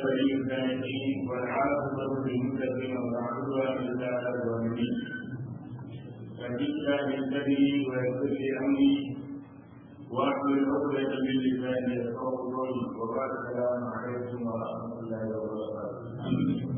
ولي الصالحين والعاقبة للمتقين ولا عدوان إلا على الظالمين فجئت من سبيلي ويسر لي أمري واحلل عقدة من لساني يفقهوا قولي وبعد السلام عليكم ورحمة الله وبركاته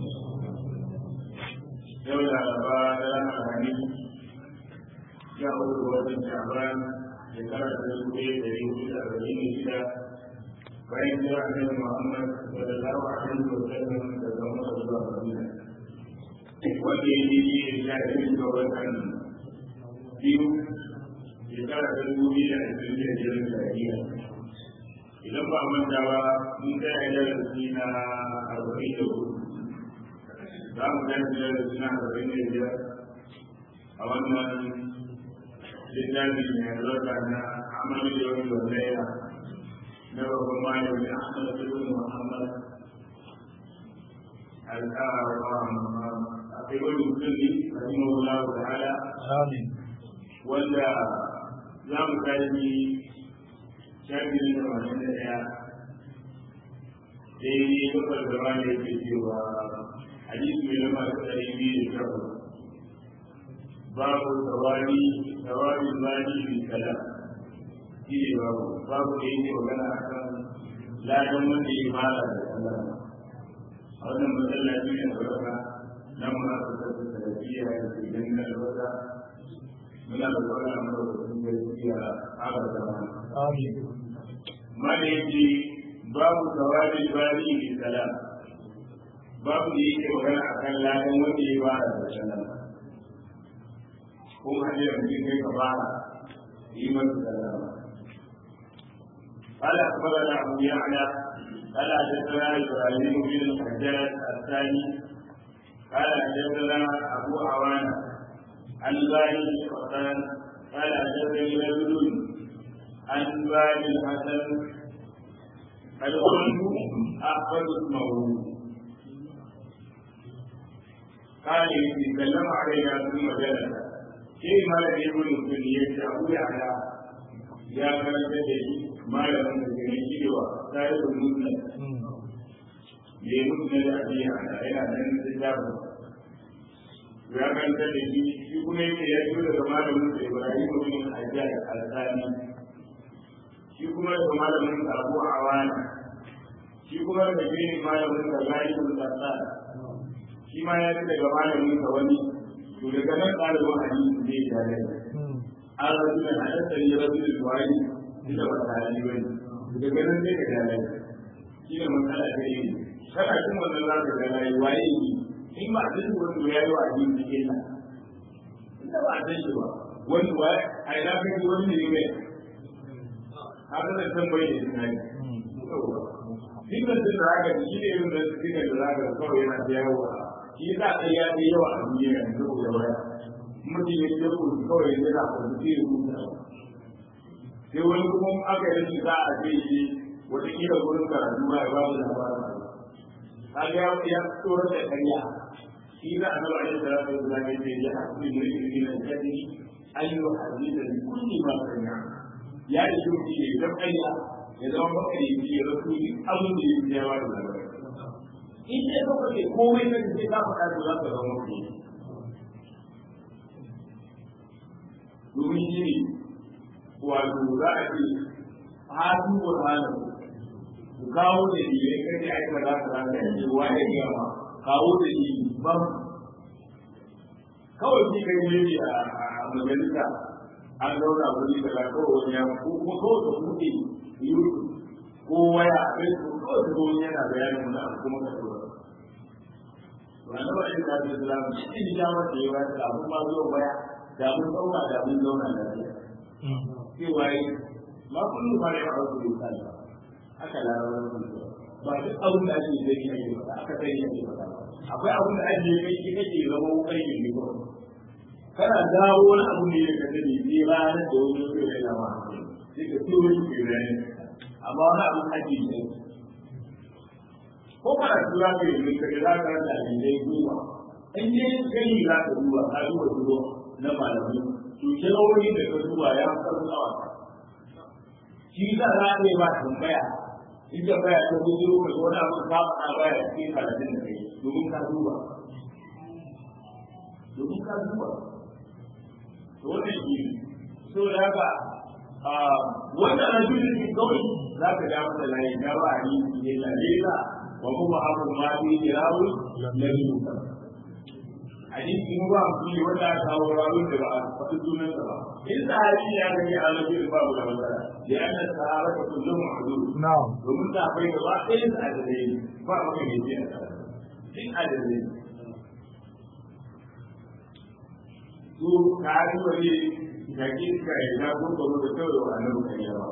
يولى بعد الحديث جاءوا بوجه شعبان shekara ta dubu ɗaya da dubu da arba'in da shida bayan jira annabi Muhammad sallallahu alaihi wa sallam da zama da zuwa Madina wanda ya yi ne ya yi ga watan biyu shekara ta dubu biyu da ashirin da biyar miladiya idan ba manta ba mun tsaya darasi na arba'in da hudu za mu tashi darasi na arba'in da biyar a wannan littafi mai albarka na amalin yau da laila na babban malami ahmad ibn muhammad al-aqibul musulmi rahimahullah ta'ala wanda za mu tashi shafi na tamanin da ɗaya daidai gabar gaba da yake cewa hadisi mai lamba ta ɗari biyu da sha babu tawari tawari mali bi kalam shi ne babu babu da yake magana a kan ladan wanda ya fara da kalam a wannan masallaci ne da raka nan ma su tafi salafiya da ke ganin albasa muna da kwallon amurka da sun gaskiya a da Amin. mali yake babu tawari mali bi kalam babu da yake magana a kan ladan wanda ya fara da kalam ko hanyar mutum kai ka fara yi masa sallama قال أخبرنا أبو يعلى قال حدثنا إبراهيم بن الحجاج الثاني قال حدثنا أبو عوانة عن باري القطان قال حدثني رجل عن باري الحسن قد قلت أحفظ اسمه قال يتكلم علينا ثم جلس sai malam ya gudu mutum ya ce abu ya ala ya karanta da shi malamin da ke shi da wa tare da mutum ya mutum da abi ya ala yana nan da jabu ya karanta da shi shi kuma yake ya zo daga malamin da Ibrahim bin Hajjaj al-Sani shi kuma daga malamin da Abu Awana shi kuma daga gini malamin da Ghalib bin Sassan shi ma ya daga malamin da wani to daga nan ɗalibin hadisi zai tare an rasu da hadassar yi rasu da tuwari inda ba ta hali ba ne daga nan zai ka tare shi ne matsala ta yi kana cin wannan za ka gana yi waye yi in ba a san shi wani ya yi wa hadisi cikin nan inda ba a san shi ba wani waye a ina ka ji wani ne mai haka da san bai da tunani Dukkan sun da haka shi ne irin da suke da zaka kawai yana da yawa shi za a ya fi yawa a duniya yanzu ko da waya mutum ya ce ku kawai ya na ku sai ya rubuta sai wani kuma aka yi shi za a ce shi wata kila gurin karatu ba ya ba mu labarin kaga ya ya tsoro da kariya shi za a zama yin salatu da zaka ce ya hasu da yake da jadi ayyu hadisa bi kulli ma sanya ya yi shi ne da kariya ya zama bakari ya rasuli abin da yake yawa da labarin in dai ka kace komai na ce za ka ɗago za ka zama mutum domin shi ne wato za a ce hatu burhanu ku kawo da ni ya kace ai ba za ka za ka ce wa ya ga ma kawo da ni ba kawai shi kai ne a majalisa an zauna wuri da kawai wani ya ko kuma kawai ka buɗe youtube ko waya a facebook kawai ka zo yana bayanin wani abu kuma ka tura wani ba yin zafi islam cikin damar da yawa da abun ma zuwa waya da mun zauna da mun zauna lafiya cewa yi ma kullum ba ne a wasu doka ne aka larabar da ba duk abin da ake zai yi ake faɗa aka sai ake faɗa akwai abin da ake kai shi kake zama kai ne ne kawai kana dawo wani abu ne da ka sani sai ranar da wani zai yana ma sai ka tura shi ke ranar amma wani abu ake yi ko kana tura ka yi ka za ka rasa ne goma in dai kai za ka duba ka duba duba na malamai to kirori da ka duba ya fi karfi a wata shi za a yi ba tambaya in da baya ta gudu ka zo na mun ka faɗa baya cikin karatun da kai domin ka duba domin ka duba to wannan shi ne so da haka wannan rajulun ne kawai za ka ga masa layi na ba a yi ne lalila wa kuma abu ma bi kirawu na duka hadisi mu ba mu yi wanda aka kawo rawun da ba a faɗi sunansa ba in sahabi ya gani a rajulun babu da matsala da yana sahaba ta kullum ma'azuru na'am domin ta bai gaba ɗaya su adalai ba maka mai biya duk adalai su ka yi wani yaƙi ka yi na gurguru da kawai wa annabi kan yawa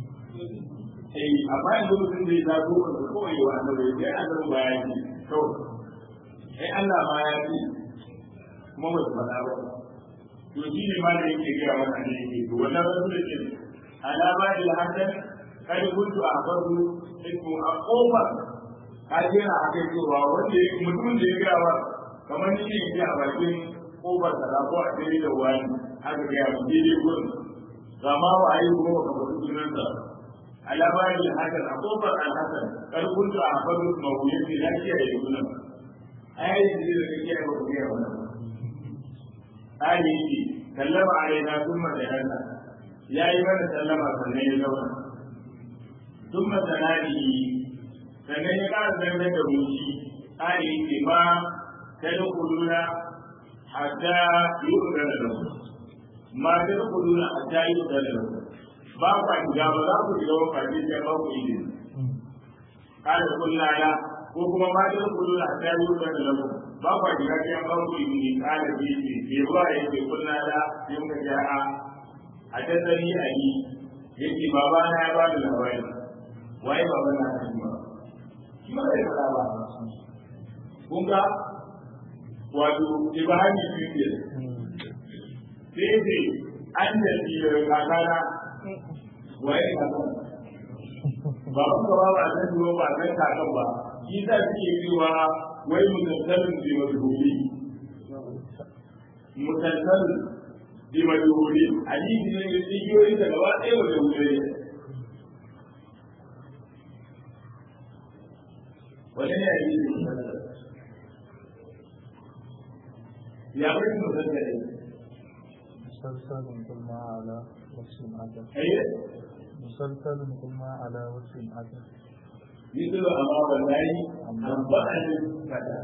eh amma yanzu mutum zai za gurguru da kawai wa annabi sai annabi ba ya ce kawai eh Allah ma ya ce kuma ba su faɗa ba to shi ne ma da yake gaya wannan ne yake to wannan rasu da ke alama da hasan kai kuntu a farko ismu a kofar ka jira a kai cewa wanda ya mutumin da ya gaya ba kamar ni ne a bakin kofar da ko a tsere da wani aka gaya mu daidai gurin ga ma wa ayi kuma ba ka faɗi sunansa alama da hasan a kofar alhasan kai kuntu a farko mawuyar da lafiya da sunan ai da zai da kake ba ku gaya wannan Ali yake sallama alaina thumma jahanna yayi mana sallama sannan ya zauna thumma sanadi sannan ya ƙara zangar da mushi Ali yake ma tadkhuluna hatta yu'dana lakum ma tadkhuluna hatta yu'dana lakum ba ku shiga ba za ku shiga ba kaje sai ba ku izini kada kullaya ko kuma ma tadkhuluna hatta yu'dana lakum ba kwa jira sai an ba ku izini kada bi ce ke ruwa ya ce kunna da yin ka ja'a a tattali a yi ya ce baba na ya ba da labari waye baba na ta ba shi ba zai faɗa ba kun ga wato ibrahim fiye sai ce an da shi da kakana waye kakan ba ku ba ba san duwa ba san kakan ba shi za su ke cewa wai mutattalin bi majhuli mutattalin bi majhuli hadisi ne da tsigiyoyi da gaba ɗaya wa jahulai wani ne hadisi mutattalin ya bai mutattalin مسلسل كل ما على وصف عدد أيه مسلسل كل ما على وصف عدد مثل أمام الله أنبأ الفتى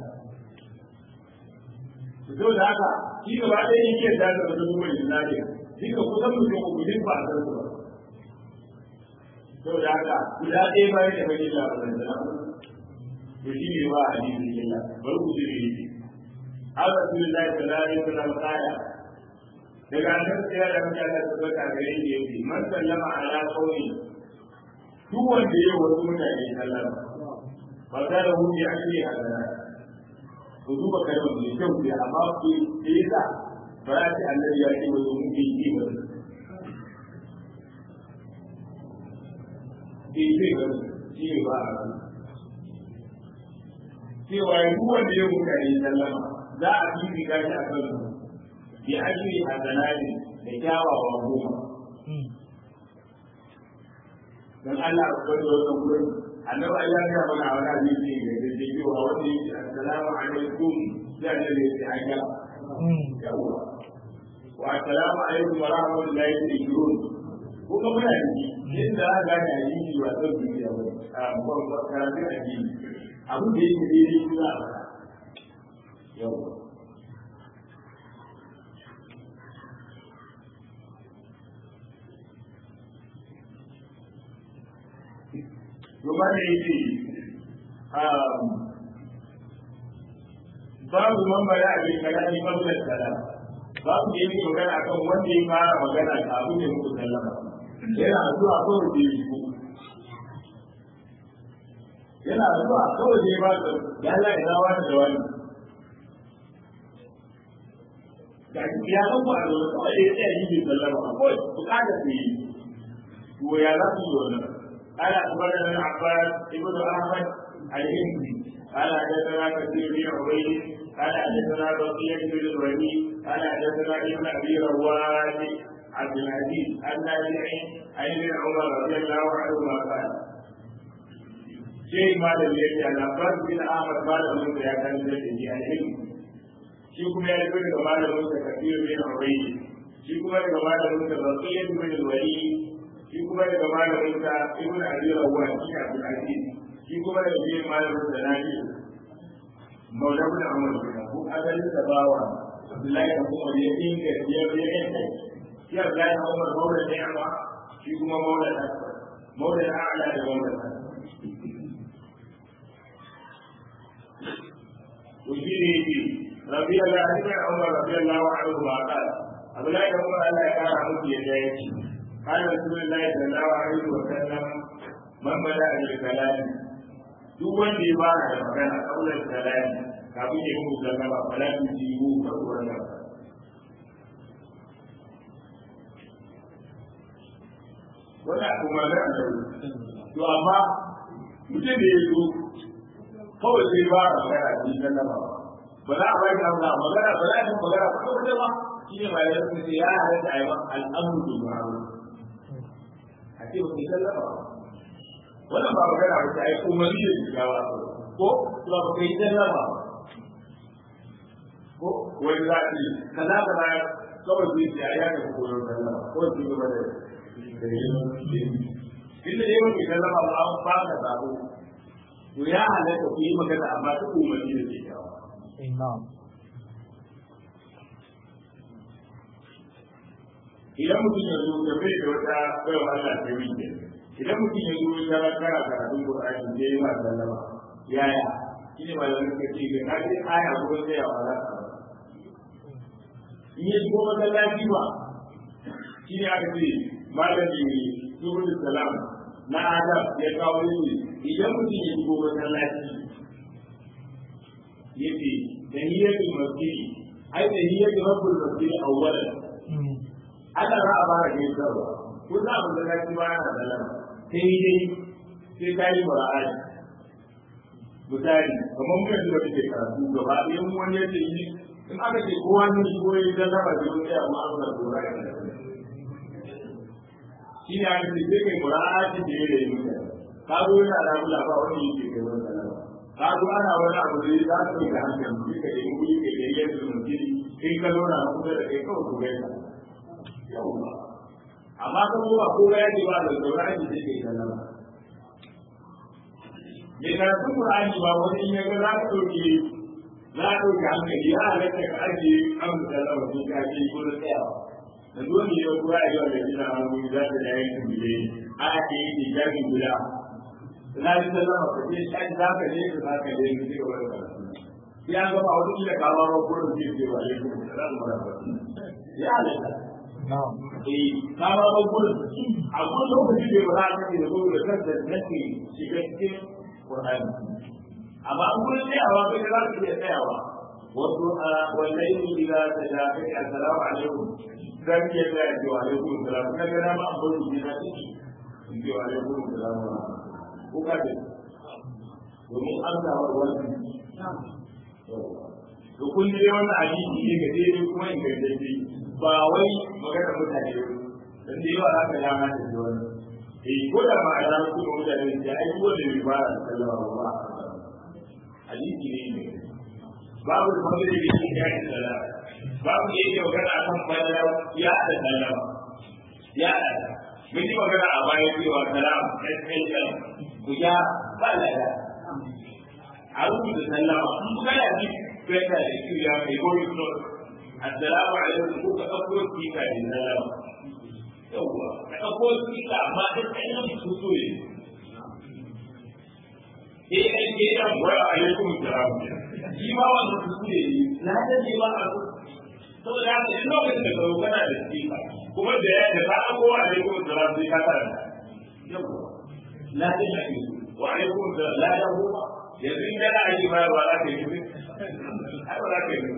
fito da haka shi gaba ɗaya yake da da wata kuma jinari shi ka kusan mutum uku din ba a san su ba to da haka guda ɗaya ba yake bai illa ba zan zana to shi ne ba a jini illa bari ku ji ne an rasulullahi sallallahu alaihi wasallam kaya daga nan sai da mutane su ga gare shi yake man sallama ala qawli duk wanda ya wasu mutane sallama ba za da hudu ya ake hadara ku duba kalmar mai kyau ne amma ku yi da ba za ta annabi ya ce wasu mun yi yi ba ke ce ga shi ne ba a ran cewa duk wanda ya mutane sallama za a fi ga shi a kan bi ajri hasanati da kyawawa goma dan Allah ya kwado wannan gurin annabi Allah ya mana a wani hadisi da da ke cewa wanda yake assalamu alaikum sai annabi ya ce aka yawa wa assalamu alaikum wa rahmatullahi wa barakatuh ko kuma muna da shi inda aka gane hadisi ba san duniya ba a ba karatun addini abin da yake daidai shi za a faɗa yawa Gaba da yake babu mambara a bin kalami mablan salam babu da yake magana akan wanda ya fara magana da abin da muku sallama yana zuwa kawai da yi ko yana zuwa kawai da ya ba da ya Allah ya zawa da wani da ya san ba da wani kawai da ya tsaya yi bin sallama kawai bukatar su yi to ya za su yi wannan قال أخبرنا العباس ابن أحمد الهندي قال حدثنا كثير بن عبيد قال حدثنا بقية بن الوليد قال حدثنا ابن أبي رواد عبد العزيز النافع عن ابن عمر رضي الله عنهما قال sai malam ya ce labar bin ahmad malamin da ya kan da shi a ilmi shi kuma ya rubuta daga malamin sa kafir bin ubayy shi kuma daga malamin sa rasul bin wali shi kuma daga malamin sa ibn abi rawah shi abdul aziz shi kuma daga shi malamin sa nabi maula bin amr bin abu asalin da bawa abdullahi bin umar ya dinga ya ya yanke shi abdullahi bin umar maula da yawa shi kuma maula da maula da a'la da maula da وفيه رضي الله عنه عمر رضي الله عنه قال أبو لا عمر ألا كان عمر يديه قال رسول الله صلى الله عليه وسلم من بدأ بالكلام duk wanda ya fara da magana kaular salami kafin ya muku sallama fala tu jibu ka wannan wannan kuma da to amma mutum da ya zo kawai sai ba a magana da shi sallama ba za a bai da Allah magana ba za a yi magana ba kawai ba shi ne mai yanzu sai ya halatta a yi ba al'amuru da ma'aru a ce ba sai sallama ba wannan ba magana ba sai umarni da shigawa ko to ba kai sallama ko wani za a ce kaza kaza kawai sai ya ya ga koyon sallama ko shi gaba da da yin inda dai wani sallama ba an ba ka sabo to ya halatta ku yi magana amma ta umarni da ke kawo. Imam. Idan mutum ya zo da bai da wata baiwa Allah ta yi ke, idan mutum ya zo ya tara kara karatun Qur'ani da ya ma sallama, yaya? Shi ne malamin ka ce ga ka ce aya ko sai ya wala ka. In ya shigo masallaci ba, shi ne aka ce malami ne, Subhanahu salam na Adam ya kawo ne idan mutum ya shigo masallaci yace tahiyatul masjid ai tahiyatul rabbul masjid awwalan ana za a fara kai sarwa ko za mu ga shi ba na da lana sai dai sai kai mura'ai misali kamar mun yanzu da ke karatu gaba ɗaya mun wani yace yi in aka ce kowa ne shi koyi da zama da wani amma an ga dora ya shi ne aka ce sai kai mura'ai da ya yi mutane ka zo yana da abu labar wani yake kai wani sanawa ka zo ana wani abu da za su yi da hankali shi ka yi wuri ka yi yadda su mutum in ka zauna a kusa da kai kawai ku gaisa yawwa amma ka zo ba ko ya ce ba da zaura ne sai kai sanawa me karatun Qur'ani ba wani in ya ga za ka ɗauke za a ɗauke hankali ya halatta ka ajiye an sanawa sun ka ce ko da tsayawa da zuwan da ya kura a yau da gina hannu za ta da yankin bile a ke yi da jami guda na ji sallama ka ce shi za ka je ka za ka je ka ci gaba da karatu sai an gaba wani kila ka ba gurin ke ce wa alaikum salam wa rahmatullah ya halatta eh ka ba ba gurin a gurin lokaci bai ba za ka ce da gurin da kanta nake shiga cikin Qur'ani amma an gurin tsayawa kai za ka iya tsayawa wasu a wallahi idan ta da kai assalamu alaikum zan iya tsaya ce wa alaikum salam na ga ma an bar ni na ciki in ce wa alaikum salam ko ka ce domin an samu wani to kun je wannan hadisi ne ga dai kuma in ga dai ba wai magana mutane dan da yawa aka ya ma da wani eh ko da ma a ran kuma mutane da ai ko da ba sallama ba hadisi ne babu da magana da yake ya sallama babu da yake magana akan fadala ya da sallama ya da mun yi magana a baya cewa salam SSL ku ya ba lada a rubuta sallama in ku kana ji feta da shi ya kai gori so assalamu alaikum ko ka ɗauko sika da sallama yawwa ka ɗauko sika amma duk ɗayan su so ne eh ai ke da wa alaikum salam shi ma wannan su ne na da ne ba a saboda haka in lokacin da ka kana da sika kuma da ya da ka ɗauko wa alaikum salam sai ka karanta yawwa la da shi wa alaikum salam la da huwa yanzu in kana aiki bayarwa za ka yi ai ba za ka yi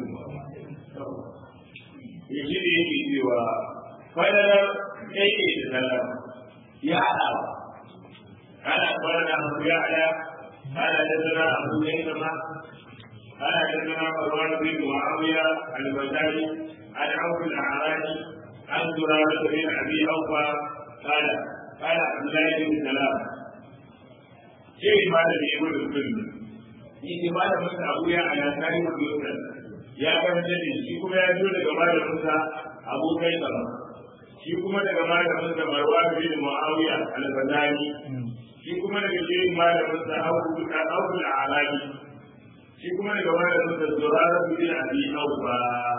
ya shi ne yake cewa fadalar yake da sallah ya haɗa ba ana fadar abu ya haɗa ana da zana abu ya zama ana da zana marwan bin muawiya al-bazari an auf al-a'rani an zurara bin abi awfa قال قال عبد الله بن سلام ke malami ibn sunni yake malamin sa Abu ya ana tare da Musa ya karanta da shi kuma ya zo daga malamin sa Abu Kaisar shi kuma daga malamin sa Marwan bin Muawiya al-Badani shi kuma daga shirin malamin sa Abu Abu al-Alabi shi kuma daga malamin sa Zurara bin Abi Awfa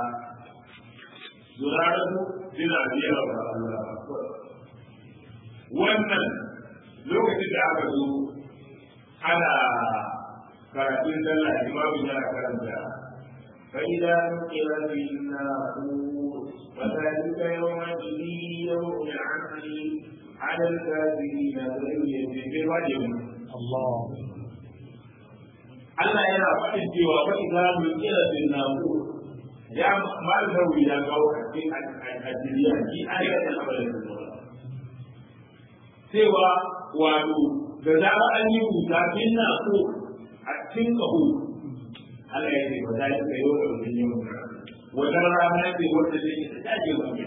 Zurara bin Abi Awfa wannan lokacin da aka zo ana karatun sallah imamu yana karanta فإذا نقر في الناقور وذلك يومئذ يوم عسير على الكافرين غير يسير وجه الله Allah yana faɗin cewa fa idza nukira fil naqur ya mal zawi ya kawo a cikin addiniya shi ayatul abalin cewa wato da zarar an yi wuta fil naqur a cikin kaho Allah ya ce ba za ki kai wa mutum yin wata rana ce wanda zai ta taje wani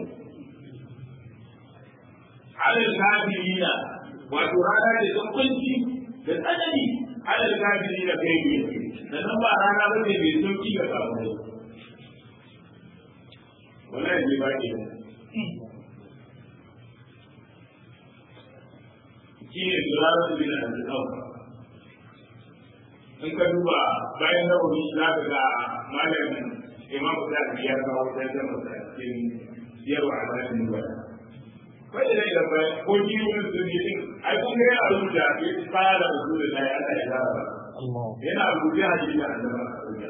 alal kafirina wato rana ce ta kunci da tsanani alal kafirina kai ne da nan ba rana ba ne mai sauki ga kafirai wallahi ne ba ke shi ne zuwa su bin al-awfa in ka duba bayan na wuri za ka ga malamin imam da ya kawo ta da mutakin siyarwa a bayan nuna kai da da bayan ko ji wani sun yi din ai kun ga ya rubuta ya fara rubuta da ya Allah ya zaba الله yana rubuta hadisi da Allah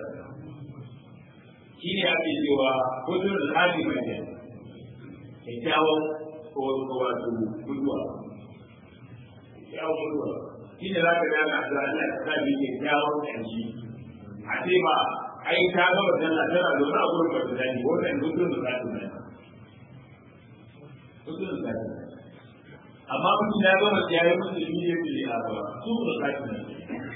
shi ne ake cewa hudun al-hadi mai ne kyakkyawan ko wato guduwa kyakkyawan guduwa shi ne za ka gana da Allah ya sa ni kyakkyawan ƙarshe a ce ba ai ta gaba tana tana da wani abu da ta dani wannan hudun da za ta dani hudun da za ta dani amma mutum ya gama ya yi musu shi ne ke a ba su da za ta dani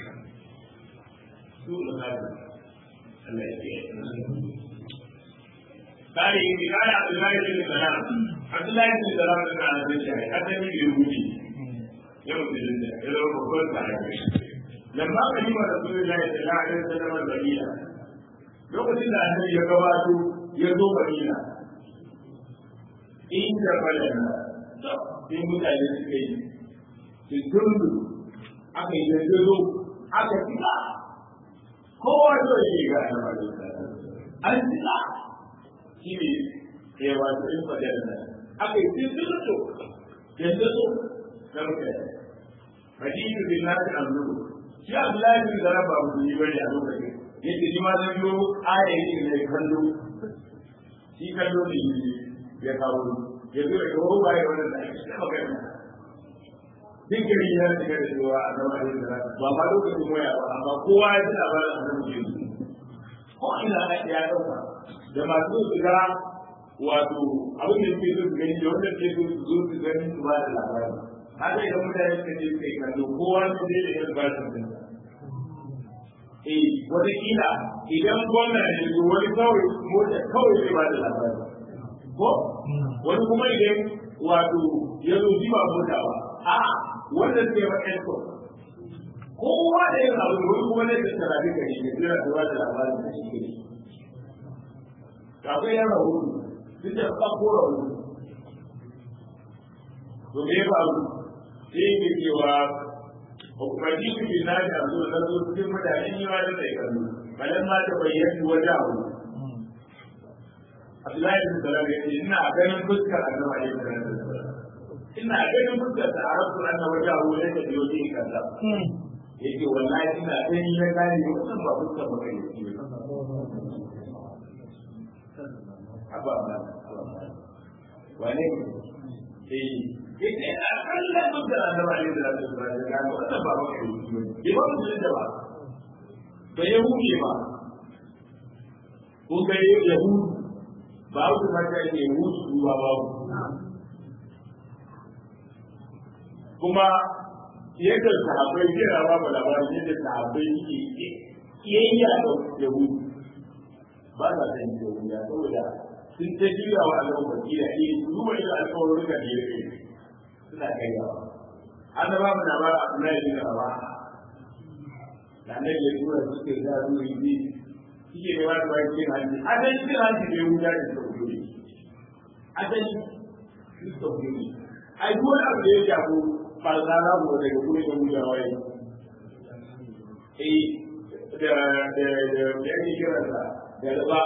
su da za ta dani Allah ya kiyaye قال إن قال عبد الله بن سلام عبد الله بن سلام كان عبد الله حتى من يهودي يوم الجنة إلى ربما تعالى لما قدم رسول الله صلى الله عليه وسلم المدينة lokacin da annabi ya gabato ya zo Madina inda falana sai mutane suka yi su tundu aka yi dandazo aka fita kowa so ya yi ga annabi an fita shi ne ya wato in fadar nan aka yi tundu dandazo na mutane hadithu bin nasi amru shi Abdullahi bin Zarab ba mu yi bane a lokacin yake shi ma zan yo aya yake ne kallo shi kallo ne ya kawo ya zo da kawo baya wannan da ake ta magana duk gari ya shiga da cewa a zama da yadda ba ma lokacin waya ba amma kowa ya ji labarin a nan ke ko ina na ya dauka da masu su ga wato abin da suke so su gani da wanda ke so su zo su gani su ba da labarin haka idan mutane suka je suka yi kallo kowa su je da yin ba su eh wata kila idan gwamna ne zo wani kawai mota kawai zai ba da labari ko wani kuma idan wato ya zo ji ba mota ba a wanda zai ba ɗan ko kowa da yin abu wani kuma ne da tarafi ka ne zai da ba da labarin da shi ne akwai yan rahoto duk da ka kora wani to me ya faru sai ke cewa hukumanci su ke na da zo da zo cikin mutane yi ma da sai kallo balan ma ta bayyana wajahu Abdullahi bin Salam ya ce ina ganin fuskar Annabi alaihi salatu ina ganin fuskar da Arabu anna wajahu ne da yoyi kaza yake wallahi ina gani na gani wannan ba fuskar ba kai Abba ba wane eh yake ina kallon fuskar Annabi alaihi salatu wasallam ga wannan ba ba kai ne ba mu da ba ba yahudi ba ko ga yahudi ba su mata ke musu ba babu kuma yadda sahabbai kira ba mu labarin yadda sahabbai ke kiyayya da yahudu ba sa san yahuda saboda sun ta juya wa Allah baki da ne duba da alƙawarin da ya kai suna kaiwa an ba mu labarin Abdullahi bin Rawa da annabi ya tura su ke za su yi bi suke ne ba su ba cikin hanci asali cikin hanci ne wuta da suka fito ne asali su suka fito ne ai duk wani abu da ya shafi falsara ko daga kuma da wuta waye eh da da da da yake kiransa da riba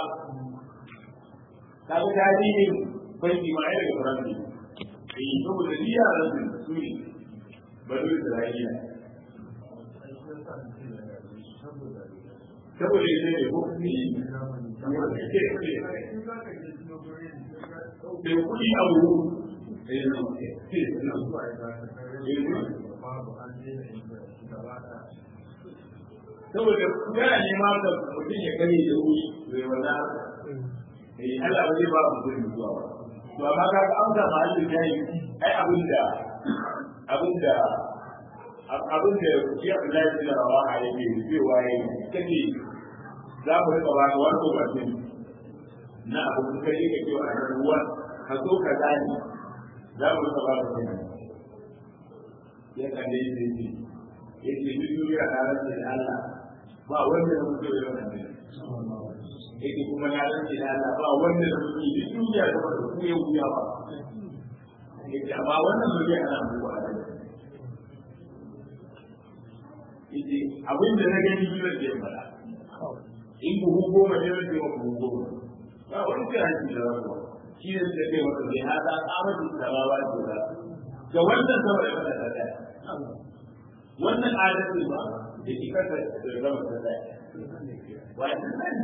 kaga tarihin banki ma yana da faranti eh saboda ni yaran su ne bari Isra'ila saboda ita ne ko ne da kuɗi a wuru saboda kana nema ka mutum ya gani da wuri bai wanda eh Allah ba zai ba mutum zuwa ba to amma ka ga amsa mahallin jayi ai abin da abin da abin da shi Abdullahi bin Rawaha yake cewa yayi kace za mu rika ba ka wani gobatin na abu da kai ka cewa a ruwa ka zo ka gani za mu rika ba ka kenan ya kalle shi ne yake duk duniya na rantsa da Allah ba wanda ya mutu da wannan yake kuma na rantsa da Allah ba wanda ya mutu duk duniya da ba ku ya wuya ba yake amma wannan zuriya ana mutuwa da yake abin da na gani biyar da ya fara in buhu goma ne zai wa buhu goma ba wani kiranci da rabuwa shi ne suka kai masa zai hada tsamatu samawa ce ba ga wannan sama da kasa ta daya wannan adalci ba da ke kasa da zama ta daya wannan sani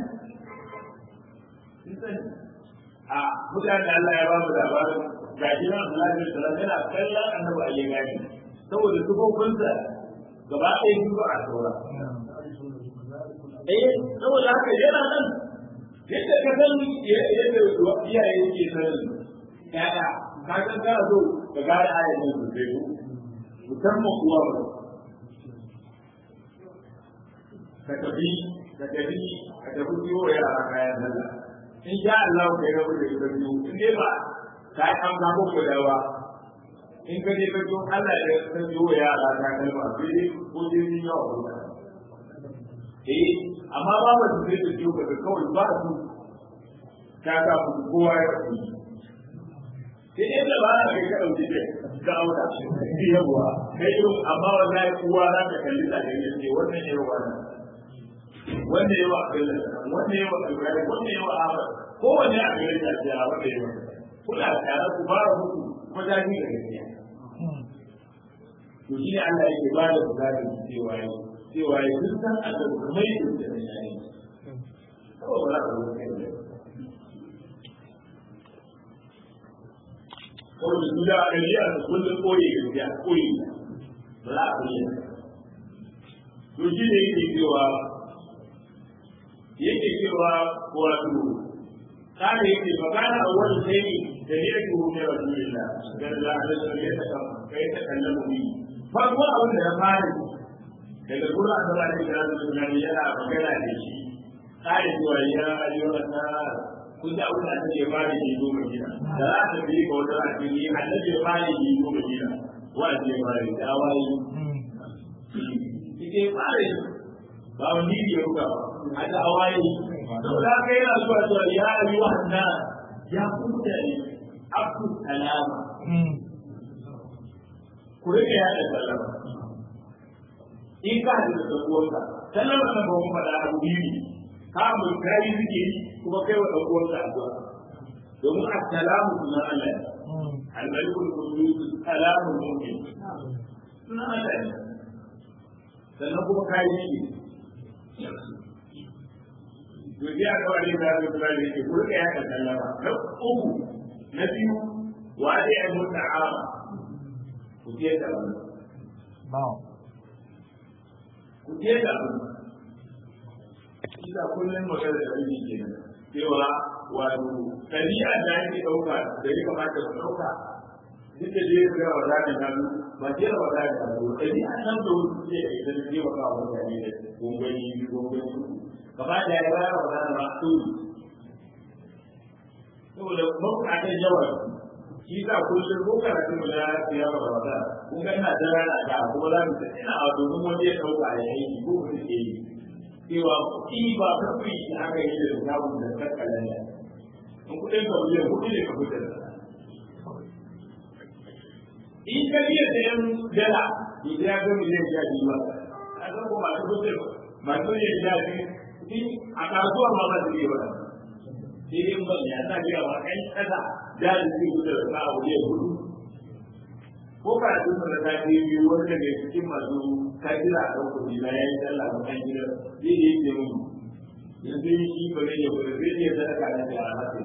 a mutane Allah ya ba mu labarin ga jiran Allah ne sallallahu yana kallon annabi a gani saboda tukokunsa gaba ɗaya biyu a saura eh saboda haka yana nan yadda ka san yadda iyaye suke sanin ƴaƴa ka san kana so ka gane ayat nan sosai ko musamman uwa ba ka tafi ka tafi ka tafi siyo yara kayan sallah in sha Allah kai rabu da ita biyu in dai ba ka yi an gamo ko dawa in ka je ka zo Allah ya san siyo yara ta kalma sai dai ko dai sun yawa ko eh amma ba ba su zai tafiyo ba kawai ba su ta ka ku kowa ya fi sai dai da ba na kai ka dauki da ga aura yawa kai irin amma wallahi kowa za ka kalli da gani ce wannan ne wannan wannan yawa Abdullahi wannan yawa Ibrahim wannan yawa Ahmad kowanne a gare ta ce a wanda yawa kuna tare ku ba muku kuma da ni da gaskiya to shi ne Allah yake ba da bukatar cewa yau cewa ya sun san Allah kuma yi da da shi kawai ba za a zo kai da kawai da duda a gari a kullum koyi gaskiya koyi ba za a koyi to shi ne yake cewa yake cewa wato kana yake magana a wani sai da ne yake hukumar rasulullah da da da ya ta kai ta kallon mu farko abin da ya fara daga gurin asaba da kira da tunani yana magana da shi kare cewa ya ayyuka na kun da abin da ake fara yi zo madina da za ta bi ga wata addini annabi ya fara yi zo madina wa ce fara yi da wai ike fara yi ba wani ya ruka ba a da awaye saboda haka yana zuwa zuwa ya ayyuka na ya kuta ne abu salama ku rike ya da sallama in ka da ɗan'uwanka sallama nan ba mu faɗa abu biyu ne ka mu kai suke kuma kai wa ɗan'uwanka addu'a domin assalamu sunan Allah ne al-malikul qudus salamu mu'min sunan Allah ne sannan kuma kai shi to ya ga wani da ya kula da yake kurka ya ka sallama na uku na biyu wa da ya muta'ama ku je da wannan ku je da ina kullum magana da wani ke nan cewa wato ɗabi'a da ake ɗauka da ya kamata ku ɗauka duk da je ga wa za ta ba je wa za ta zo ɗabi'a nan da wasu ke da ita ne wa kawo mutane da gongoni gongoni gaba da ya bayar wa za ta ba su saboda mabukatar yawan shi sa kullum ko karatu mu na ya ba ba kun ga ina da rana da kuma za mu ta ina a domin wanda ya dauka ya yi ko mu ke yi cewa kuɗi ba ka fi aka yi da samun da kakkalan da in kuɗin ka miliyan kuɗi ne ka fitar da in ka biya da yan dala idan ya ga miliyan sha biyu ba a san ko masu fitar masu yin sha biyu a kasuwa ma ba su yi ba sai dai ban ya sa biya wa ɗan ƙasa jari zai gudu da sa abu ya gudu ko ka tun da ta ce biyu wani daga cikin masu kafira a ɗan kuɗi na yayin sallah ba kan gida zai yi ce mun yanzu yi shi ba zai yi gudu zai iya sadaka na da alaƙa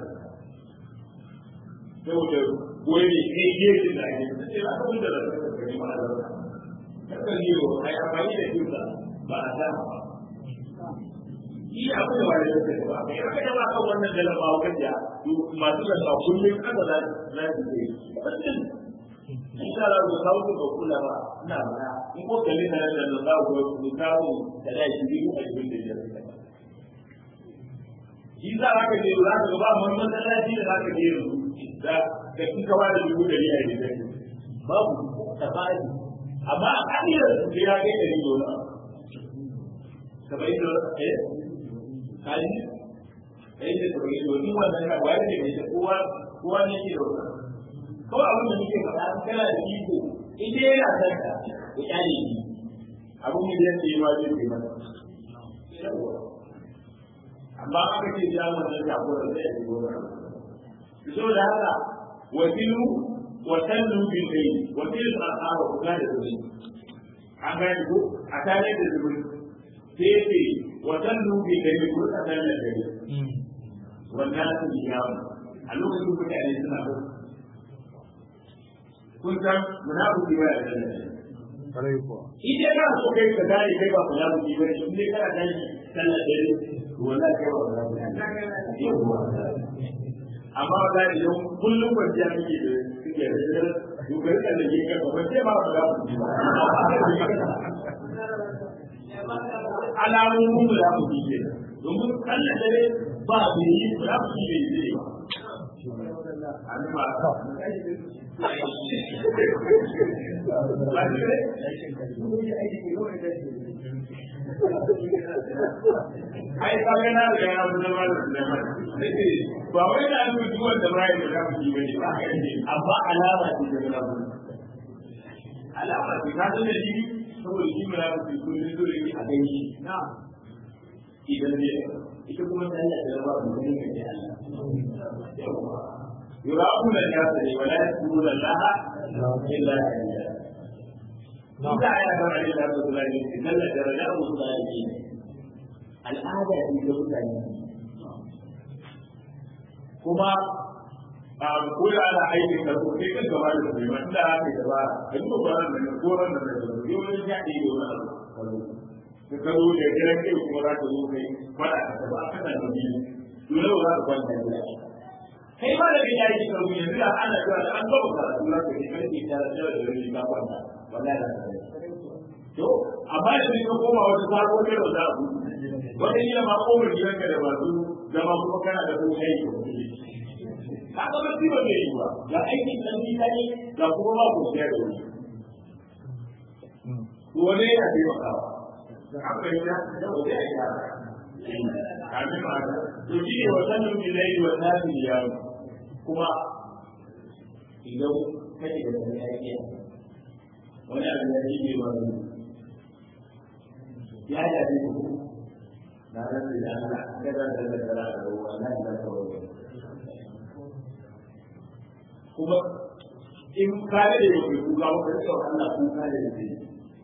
saboda wani ne gefe da ake sai za ka gudu da sadaka ka yi ma'a zarta kakan yi wa ai amfani da kinsa ba a dama ba shi abu da wani lokaci ba kai aka jama kan wannan dalar ba wakan da masu da ba kullum aka za za su ce wannan insha Allah ku kawo ku kula ba ina ba in ko kalle na da da za ku ku kawo da da shi biyu a cikin da ya shi za ka je za ka ba mun masallaci da za ka je da da kin kawo da dubu da riya ne babu tafari amma a kadiyar su ya kai da riyo na sabai da eh kaji kai da tsoron yi wani wannan ka wayar da mai kowa kowa ne ke da wannan kawai abin da muke faɗa kana da iko ita yana san ka ya kyale shi abin da yake yi ma zai yi masa amma aka ce ya wannan ka ko da zai yi gona so da haka wasilu wa sallu bil layl wa fil asara ku da zuwa an ga ko a tare da zuwa sai ce wadannu bi gari ko a kan da gari wannan su yawo a lokacin mutane suna ko kun san munafiki ba ya da Kwarai kuwa. idan kana so kai ka gane kai ba munafiki ba shi ne kana gane sallar dare to wallahi kai ba munafiki amma da idan kullum kwanciya kake da kake da dukkan da ke ka ba sai ba munafiki ba alamomin mu za mu fiye domin kallon dare ba da yi za mu fiye zai ba ai ka ga na da ya zama da Sulaiman nake ba wai da an mutu wanda bai da za mu yi bane ba amma alama ce da munafiki alama ce ka san da shi saboda shi munafiki kullum dole ne a gani idan ne ita kuma ta Allah da ba mu gani ga Allah yuraquna an-nas wa la yaquluna Allah illa billah Ita ya ga Ali da Abdullah ne kalla daraja musulmi al'ada ce ga mutane kuma a kula da aikin da kuma kai kan gaba da su mai da aka yi gaba da duk ba nan da koran da da yau ne ya yi wani abu ka karo da gidan kai kuma za ka zo kai fada ka ba ka da ni dole ba za ka kwanta da kai ba da kai yayi ki karo yanzu da ana cewa da an gaba ka dole ka kai kai da da da da ka kwanta wallahi da to amma da ka koma wata sabo kai da za ku wata kila ma komar gidanka da masu zama kuma kana da kuma aiki ka ga ba ba zai yi ba ga aikin dan gida ne ga kuma ba ku da wani to wani yana taimakawa haka ya da wani ya yi kamin ma to shi ne wasan yin bilayi wa nafi ya kuma idan kake da wani aiki wani abu ya yi ne ba ya yi ku na rantsi da Allah kada da da da da wannan da ta wani kuma in kare da yau ku ga wani da Allah ku kare da shi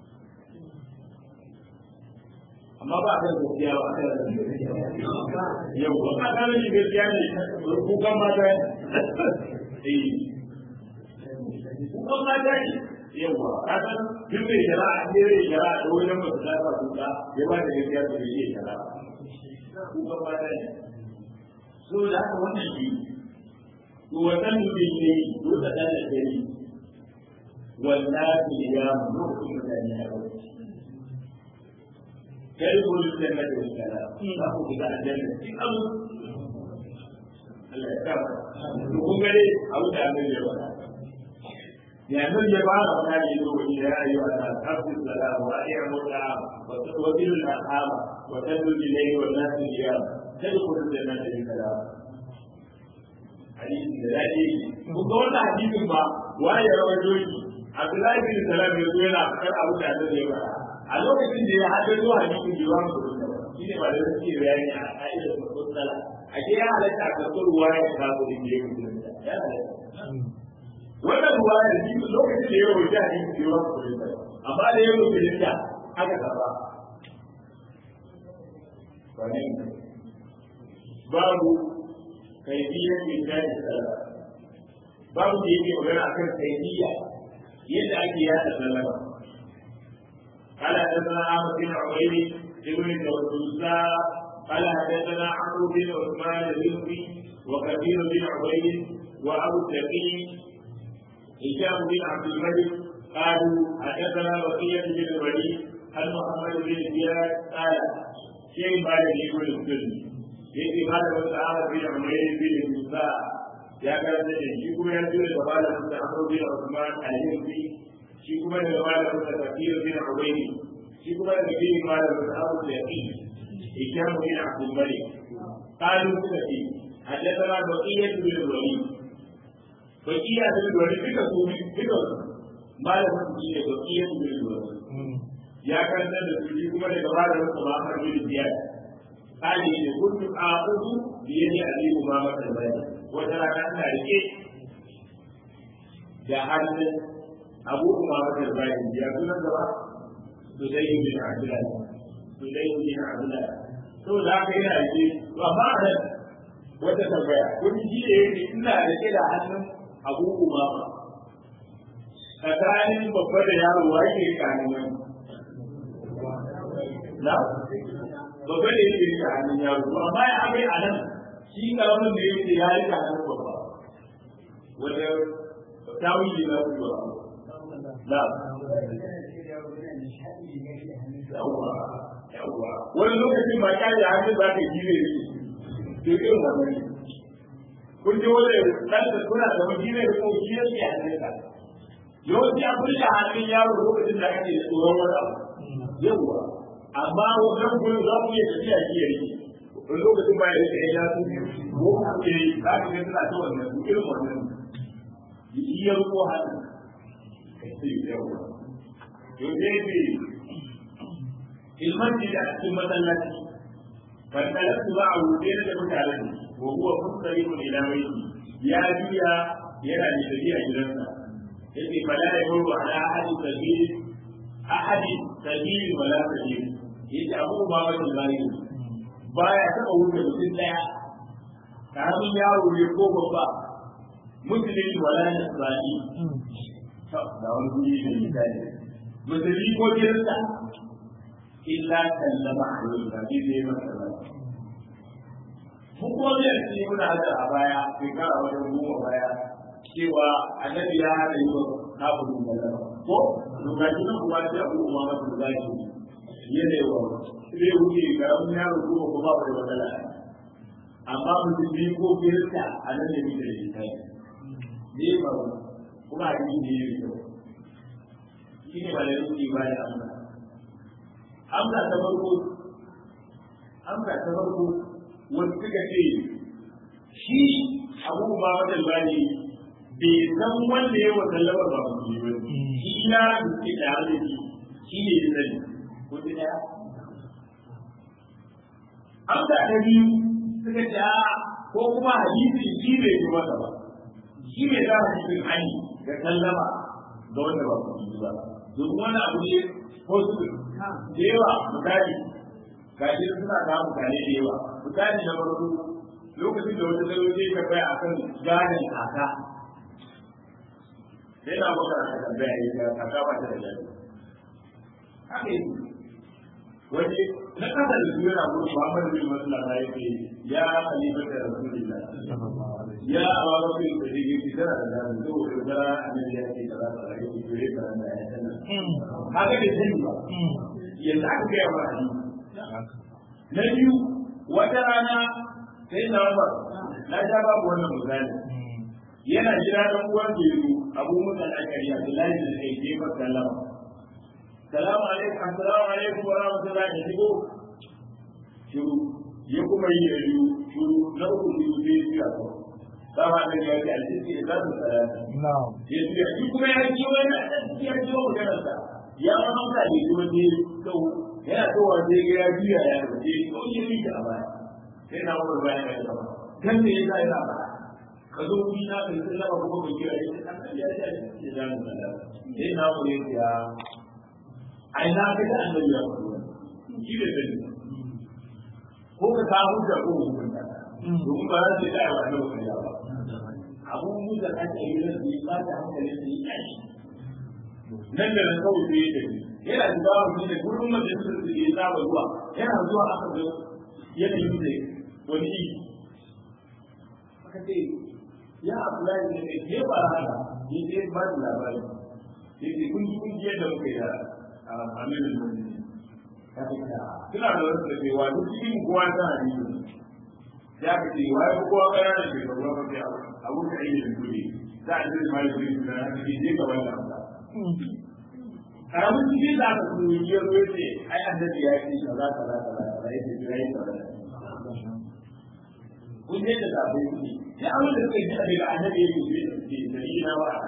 amma ba da gaskiya ba da yau ba ka kare da gaskiya ne ku kan mata eh ku kan mata ne yawa kaga duk mai shari'a ne zai shari'a da wajen masu lafa kuka ya ba da gaskiya da zai shari'a kuka ba da ne so da haka wannan shi to wannan mutum ne ko da dan da gari wallahi ya mutum mutane a wurin kai ko da da da shari'a ba ku da aljanna in abu Allah ya kama to kun gare abu da Allah ya bada ya nan ya ba da wani ne lokaci da ya yi wa ta tafi salam wa ya muta wa tawbil al-aham wa tadul ilayhi wa nas al-yam tadkhul al-jannata bi salam hadisi da dadi kun ga wannan hadisin ba wa ya rawaito shi Abdullahi bin Salam ya zo yana fakar abu da Allah ya bada a lokacin da ya haddace hadisin da ya mu shi ne ba da suke bayani a ka'idar mutsala a ke ya halatta a karɓar ruwa ya kawo da ke yi ya halatta wannan ruwa ya ji lokacin da ya wuce a cikin yawan kurinta amma da ya wuce da aka karɓa babu kaifiyar mai tashi sallah babu da yake magana akan kaifiya yadda ake yada sallama قال حدثنا عمرو بن عبيد ابن الدوساء قال حدثنا عمرو بن عثمان الرزقي وكثير بن عبيد وابو التقي هشام بن عبد الملك قالوا حدثنا بقية بن الوليد عن محمد بن زياد قال شيء بعد يقول السلم يجي بعد مسعى بن عمير بن موسى يا كان shi kuma ya tura da bala da Amr bin Uthman al-Yunfi shi kuma da bala da Kafir bin Ubaydi shi kuma da bin bala da Abu Yaqin هشام بن عبد الملك قالوا سنتي حدثنا بقية بن الوليد بقية بن الوليد بك سوري بك ما له بقية بقية بن الوليد يا كان da su kuma daga bada masa ba har bin ziyad قال إن كنت آخذ بيد أبي أمامة البلد وترى أن رجع da hannun abu umama da bayan ya kuna gaba su dai bin abdullah su dai bin abdullah to da haka yana yi to amma a nan wata tambaya kun ji da yake ina rike da hannun abu umama tsakanin babba da yaro wa yake kanin wani na babba da yake rike hannun yaro to amma ya abai a nan shi karamin da yake ya rike hannun babba wanda tawili na kuwa na yawa yawa wani lokacin ba kyale a hannun za ka yi ne to irin wannan ne kun ji wani ɗan da suna da wani ne ko shi ya ce hannun ka yawanci an kulle hannun yaro lokacin da ake tsoron wani abu yawa amma wannan gurin za ku iya tafiya shi ya rike wani lokacin ba ya rike ya su ko a ce za ka ga suna ta wannan irin wannan shi ya ruko hannu yau zai ce ilmanci da cikin masallaci fantalar su ba a wuce da mutane wa huwa fuskari mu ila mai ya juya yana da tafiya gidansa yake fala ya murwa ala ahadi sabili ahadi sabili wala sabili yace abu ba wani bayi baya taba wuce mutum daya karamin yaro ne ko babba musulmi wala nasrani da wani guri da misali musulmi ko kirista illa sallama alaihi ba bi zai masa sallama mun kuma zai ce muna hada a baya shekara wajen goma baya cewa annabi ya hada yi wa kafirin sallama ko lokaci nan kuma sai abu kuma masu zaki yana yawa zai wuce karamin yaro kuma kuma ba da matsala amma musulmi ko kirista a nan ne muke da misali ne ba kuma a yi ne yi kyau shi ne malamin ke ba da amsa amsa ta farko amsa ta farko wasu suka ce shi abu ba wajen bani bai san wanda ya wata labar ba musulmi ba shi na da suke tare da shi shi ne ya sani ko ta daya amsa ta biyu suka ce a ko kuma hadisi shi bai ji masa ba shi bai za a cikin hani da sallama ga wanda ba ku ba domin wani abu ne ko su da yawa misali ga shi suna da mutane da yawa misali na farko lokacin da wata zai zai tambaya a kan gadon kaka sai na maka a tambaya ya ga kaka ba ta da gado haka yi wani na kasa da su yana gudu Muhammad bin Maslama ya ce ya halifar da Rasulullah ya awa bin da dake ci tana da gado saboda gara annabi ya ce kaza kaza ya ce dole ka da ya tana haka da sani ba yanzu aka ga ba na biyu wata rana sai na Umar na sha babu wannan misali yana jira dan uwan da yazo abu musa al-akari abdullahi da kai ke fa sallama salamu alaikum assalamu alaikum wa rahmatullahi wa shigo shiru ya kuma yi da yiwu shiru na uku shiru sai ya tsaya ko dama da ya ce aljihi ya zata salata na'am ya tsaya shi kuma ya ji wani ya ji wani maganar sa ya ma hauka ne kuma ne kau yana kowa sai ga ya juya ya rufe ko ya rike a baya sai na wani bayan ya gaba kan me yasa yana ba ka zo wuri na kai sai lama kuma ka kira ya kan ya ya ya da mu da sai na wani ya ai na ga da annabi ya faɗa shi da sani ko ka ta hujja ko hukunta domin ba za su da wa annabi ya ba abun da ake yi da su ba ta hankali su yi kai nan da nan kawai sai ya tafi yana da bawa ne da gurin majalisar da ya saba zuwa yana zuwa aka zo yanayin da wani yi aka ce ya abdullahi ne da ke ba haka ni dai ba da labari ya ce kun ji kun ji yadda muka yi da aminin mutum ya ce suna da wasu da ke wa duk cikin kowa ta hadisi ya ka ce wa ya kowa kaya da ke gaba ba sai abu da aiki da kudi za a ce ma da kudi da haka ke je gaban da amsa karamin cikin da aka kuma yi ya zo ce ai annabi ya ce kaza kaza kaza kaza ya ce ya yi kaza kun je da zabe kuɗi sai an da suka ji daga annabi ya ce ce da yi na wa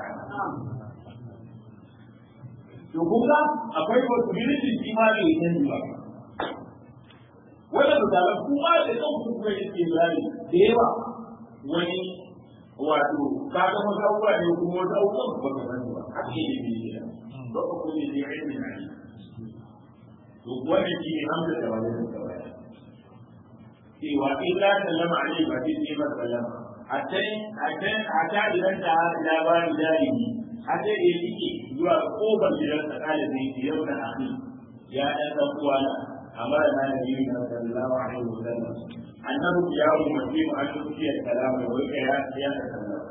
to kun ga akwai possibility shi ma bai yi ba wannan misalan kuma da kan kuma yake zari da yawa wani wato ka ga wasu abubuwa ne kuma wasu abubuwan ba ka sani ba haka ne ne ba ku ne ne ilmi na ne to wannan shi ne hamsa da wani da kawai cewa illa sallama alaihi wa fi ne sallama hatta hatta hatta idan ta labari jarimi hatta da yake zuwa kofar gidan sa kala zai yi yau da akhi ya dan dan uwana amara na nabi sallallahu alaihi wa sallam annahu ya ummati mu an tuki kalama wa ya ya sallama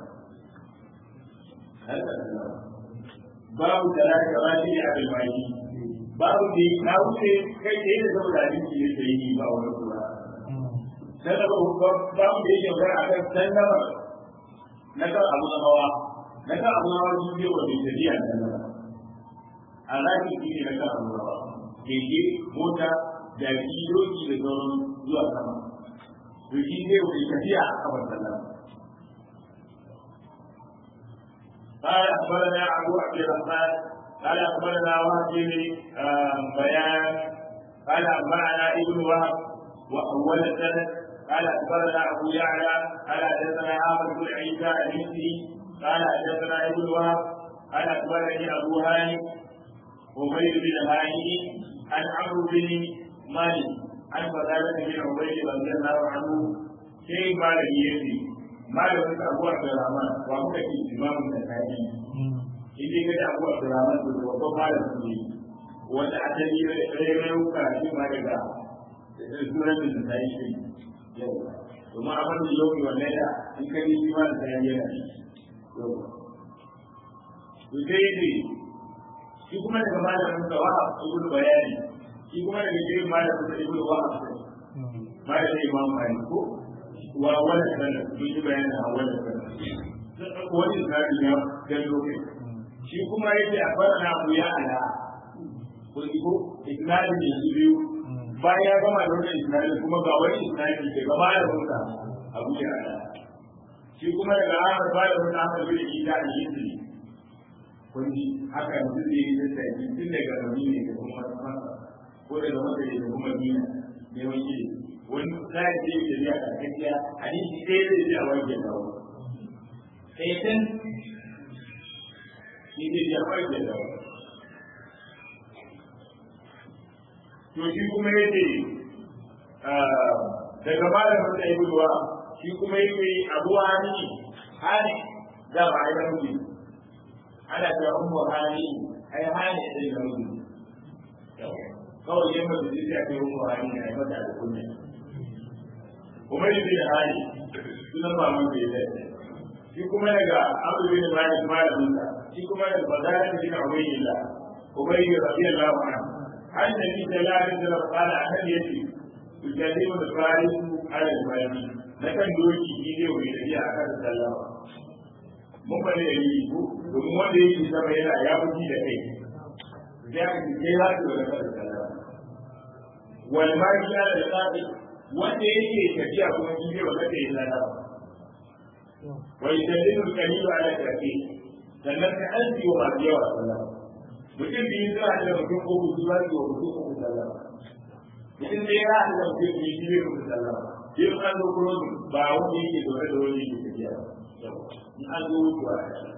haka sallama babu da za ka ba shi a bilmaki babu da na wuce kai da yadda zama da abinci ne sai yi ba wani kura sallama babu da yake magana a kan sallama na kan abu na hawa na kan abu na hawa sun biyo wa mai tafiya sallama a zaki shi ne na kan abu na hawa keke mota jaki doki da sauran zuwa sama to shi zai wuce tafiya a kafar sallama قال اخبرنا ابو عبد الرحمن قال اخبرنا وهب بن بيان قال انبانا ابن وهب واول السند قال اخبرنا ابو يعلى قال حدثنا احمد بن عيسى المصري قال حدثنا ابن وهب قال اخبرني ابو هاني عبيد بن هاني عن عمرو بن مالك عن فضالة بن عبيد رضي الله عنه شيء مالك يدي malamin abu abdurrahman wa muka ce imamun da kaji in dai kaji abu abdurrahman to babban malamin ne wanda a tani rairayu karatu ma daga sunan da ta yi shi yau domin a wani yau ne wannan da in ka yi shi ma da ta yi yana shi yau to sai ne shi kuma daga malamin sa wa ibn bayani shi kuma daga jirin malamin sa ibn wahab malamin imam malik ko wa wani sanar sun yi bayanin a wani sanar wani tsari ya gan lokaci shi kuma yake a fara na abu ya ala ko ko isnadi ne su biyu bayan ya gama da wannan isnadi kuma ga wani isnadi ke gaba da wata abu ya ala shi kuma daga haka ba da wata haka bai yi da yi su ne kun ji haka yanzu zai yi da sai tun daga rauni ne da kuma masa ko daga masa da kuma nina ne wani wani zai ce da ya ka kaciya hadisi ɗaya zai ji a wanke dawo sai tan shi zai ji a wanke dawo to shi kuma ya ce daga malamin da ya ruwa shi kuma ya ce abu hani hani da ba a yi rauni ana cewa ummu hani ai hani da ya rauni kawai yamma da zai ce ummu hani a yi mata da kunya kuma yi bin hali sunan maman da ya dace shi kuma daga abu bin malik malamin sa shi kuma daga bazara bin ubaydillah ubayy radiyallahu anhu an nabi sallallahu alaihi wasallam qala annabi yace tukallimu da farisu ala al-mali na kan doki shi ne wani tafiya a kan sallama mun bane da yi ko domin wanda yake sama yana ya fuji da kai ya ka ce kai za ka wani kan sallama wal mali ala al-qadi wanda yake tafiya kuma shi ne wanda ke sallama wa yusallimu al-qalilu ala al-kafi sannan ka azi wa masu yawa sallama mutum biyu suna da mutum uku su za su wa mutum uku sallama mutum da ya haɗa mutum biyu shi ne mutum sallama in an zo kuma ba wanda yake zaune da wani yake tafiya in an zo wucewa ya shi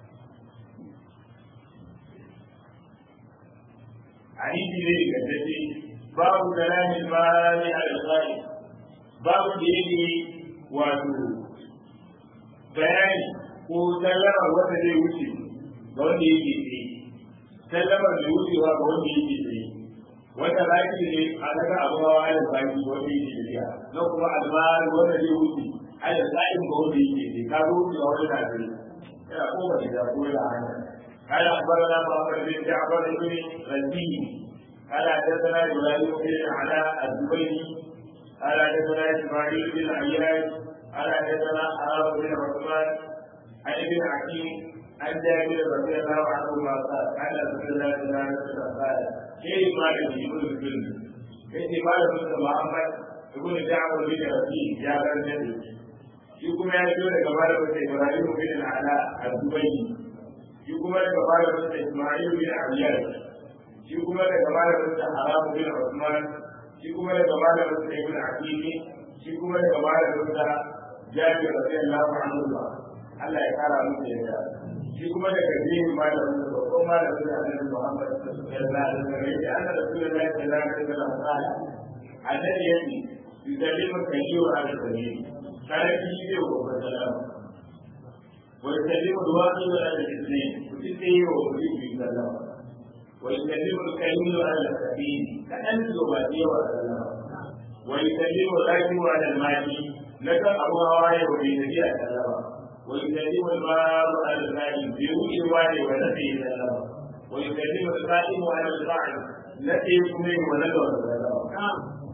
hadisi ne ga dace babu kalamin bani al-qari babu da yake wato bayani ko sallama wanda zai wuce ga wanda yake tsaye sallamar da wucewa ga wanda yake tsaye wanda zaki ne a daga abuwa ala zaki wanda yake tafiya na kuma almar wanda zai wuce ala zakin ga wanda yake tsaye ka zo wucewa wanda na tsaye yana koma da ko da hanya قال أخبرنا محمد بن جعفر بن رزين قال حدثنا إبراهيم بن علاء الزبيري قال حدثنا إسماعيل بن عياش قال حدثنا حرام بن عثمان عن ابن حكيم عن جابر رضي الله عنه ما قال قال رسول الله صلى الله عليه وسلم قال كيف قال يقول الجن كيف قال محمد يقول جعفر بن رزين يا بن shi kuma ya zo daga bada wata Ibrahim bin Ala al-Dubayni shi kuma daga bada wata Ismail bin Abiyar shi kuma daga bada wata Haram bin Usman shi kuma daga bada wata Ibn Aqili shi kuma daga bada wata Jabir radiyallahu anhu Allah ya kara musu yadda shi kuma daga jini malamin da babban malamin da Annabi Muhammad sallallahu alaihi wasallam ya anna Rasulullahi sallallahu alaihi wasallam qala annabi yace yusallimu kayyu ala sabil kana shi ne wa babban salama wa yusallimu duwaqi ala al-ithnain kutti wa kutti sallama wa yusallimu kayyu ala sabil kadan zuwa wa sallama wa yusallimu rakibu ala al-mali nakan abu hawaye wa bi nabi sallama ويكلم الباب على الغائب بيوت الوالي ونفي السلام ويكلم القائم على القاعد التي يكمل ونذر السلام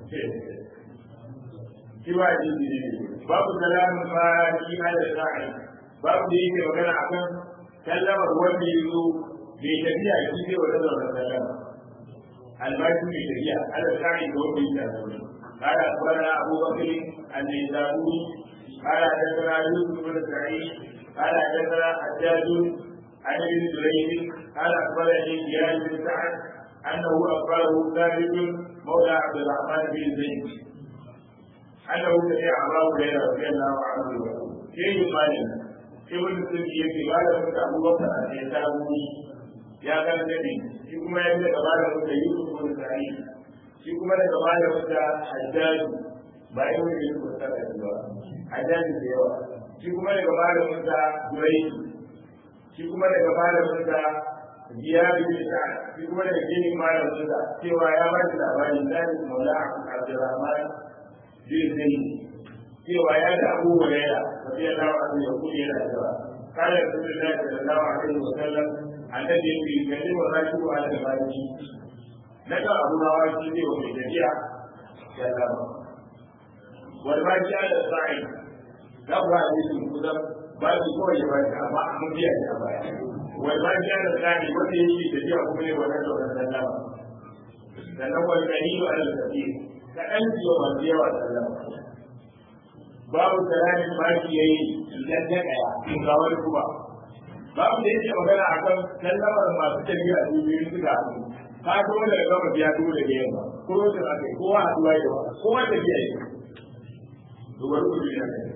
سوى باب سلام الفاتح على القاعد باب ديك وكان عقل سلم الوالي يزو بيتبيع كيف ونذر السلام الماجد بيتبيع على القاعد هو بيتبيع قال أخبرنا أبو بكر النيسابوري قال حدثنا يوسف بن سعيد قال حدثنا حجاج عن ابن جريج قال اخبرني زياد بن سعد انه اخبره ثابت مولى عبد الرحمن بن زيد انه سمع ابا هريره رضي الله عنه كيف قال ابن سعيد قال لك ابو بكر النسابوري يا كان النبي shi kuma ya daga malamin da Yusuf bin Sa'id shi kuma daga malamin da Hajjaj ba yi wani Yusuf bin Sa'id ba Hajjaj da yawa shi kuma daga malamin sa Durai shi kuma daga malamin sa Ziyad bin Sa'ad shi kuma daga gini malamin sa cewa ya ba shi labarin Zaid Maula Abdurrahman bin Zaid cewa ya da Abu Hurairah radiyallahu anhu ya kudi yana cewa kana Rasulullahi sallallahu alaihi wa sallam annabi ya yi gani wa rashi wa da baki na ga abu na wani ne wa mai tafiya ya zama wani baki ya da sa'i za ku haɗe su kusan ba su kawai ya baki amma a mun biya ya baya wani baki ya da sa'i wanda ya yi tafiya kuma ne wa rasa wa sallama sannan wani kalilu ala tafi ka ɗan ciwo masu yawa sallama babu salamin baki ya yi idan ta ɗaya ga wani kuma babu da yake magana a kan sallamar masu tafiya su biyu suka haɗu ka to da gaba biya to da yamma ko da aka yi kowa haɗuwa da wa kowa tafiya yi to bari ku biya ne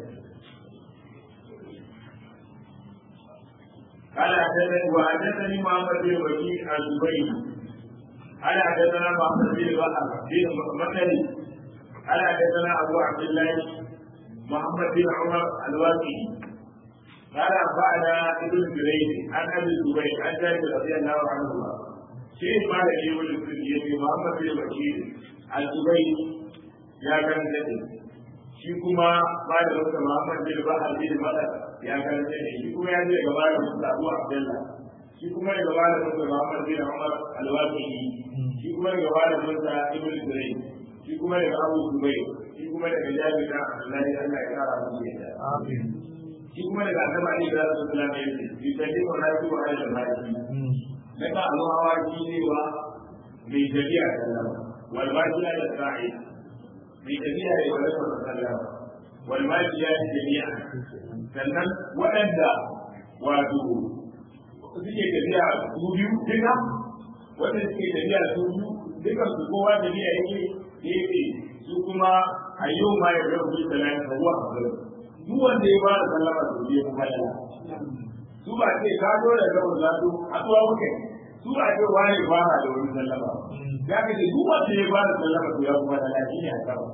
قال حدثني وحدثني محمد بن وكيع الزبيري قال حدثنا محمد بن بكر بن مكري قال حدثنا ابو عبد الله محمد بن عمر الواقي قال أنبأنا ابن جريج عن أبي الزبير عن جابر رضي الله عنهما شيخ ما لدي ولد في محمد بن بشير الزبير يا كان جدي shi kuma ba da wata Muhammad bin Bahar bin Madar ya karanta ne shi kuma ya je gaba da Musa Abu Abdullah shi kuma ya gaba da Musa Muhammad bin Umar al-Waqi shi kuma ya gaba da Musa Ibn Zurayn shi shi kuma daga abu zubai shi kuma daga jami'a da Allah ya Allah ya kara musu yadda Amin. shi kuma daga annabi Ali da Rasulullah ya ce bi tadi wa rafi wa ala al-maji na ka alu hawa shi ne wa mai tafiya sallama wal maji ala sa'i mai tafiya ne wa rasul sallama wal maji ya ce jami'a sannan waɗanda wato suke tafiya su biyu duka wanda suke tafiya su biyu duka su kowa tafiya yake yake su kuma a yau ma ya rabu da salama ruwa a gurin duk wanda ya ba da sallama su biyu kuma yana su ba ce ka zo da gaba za su haɗuwa muke su ba ce wani ba da wani sallama ya ka ce duk wanda ya ba da sallama su ya kuma da lafi ne a sama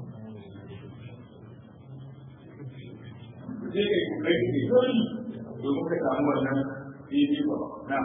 sai ka yi kai ne dole domin ka samu wannan daidai ba na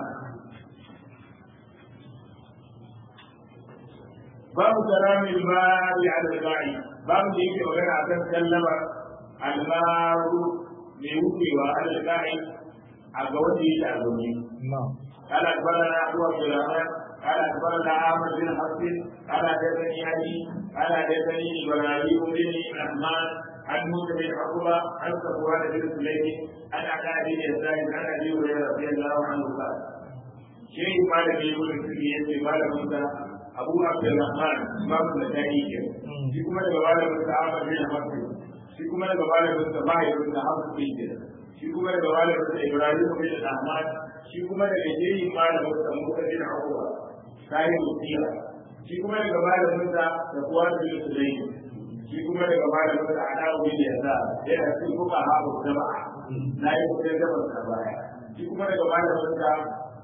babu karamin mari ala al-ba'i babu da yake magana akan sallama al-maru mai wucewa ala al-ba'i a ga wanda yake a zaune Na'am. قال اخبرنا ابو عبد الرحمن قال اخبرنا عامر بن حفص قال حدثني علي قال حدثني ابراهيم بن الرحمن عن موسى بن عقبه عن صفوان بن سليم عن علاء بن يسار عن ابي هريره رضي الله عنه قال شيء قال في يقول في قال موسى abu abdulrahman imam nasai ke shi kuma daga malamin sa ahmad bin hafiz shi kuma daga malamin sa mahaifin sa hafiz bin ke shi kuma daga malamin sa ibrahim bin ahmad shi kuma daga jeyin malamin sa musa bin abuwa sai mutiya shi kuma daga malamin sa da kuwa bin sulaim shi kuma daga malamin sa adawu bin yasa yana cikin kuma hafu jama'a na yi kudin gaban sa baya shi kuma daga malamin sa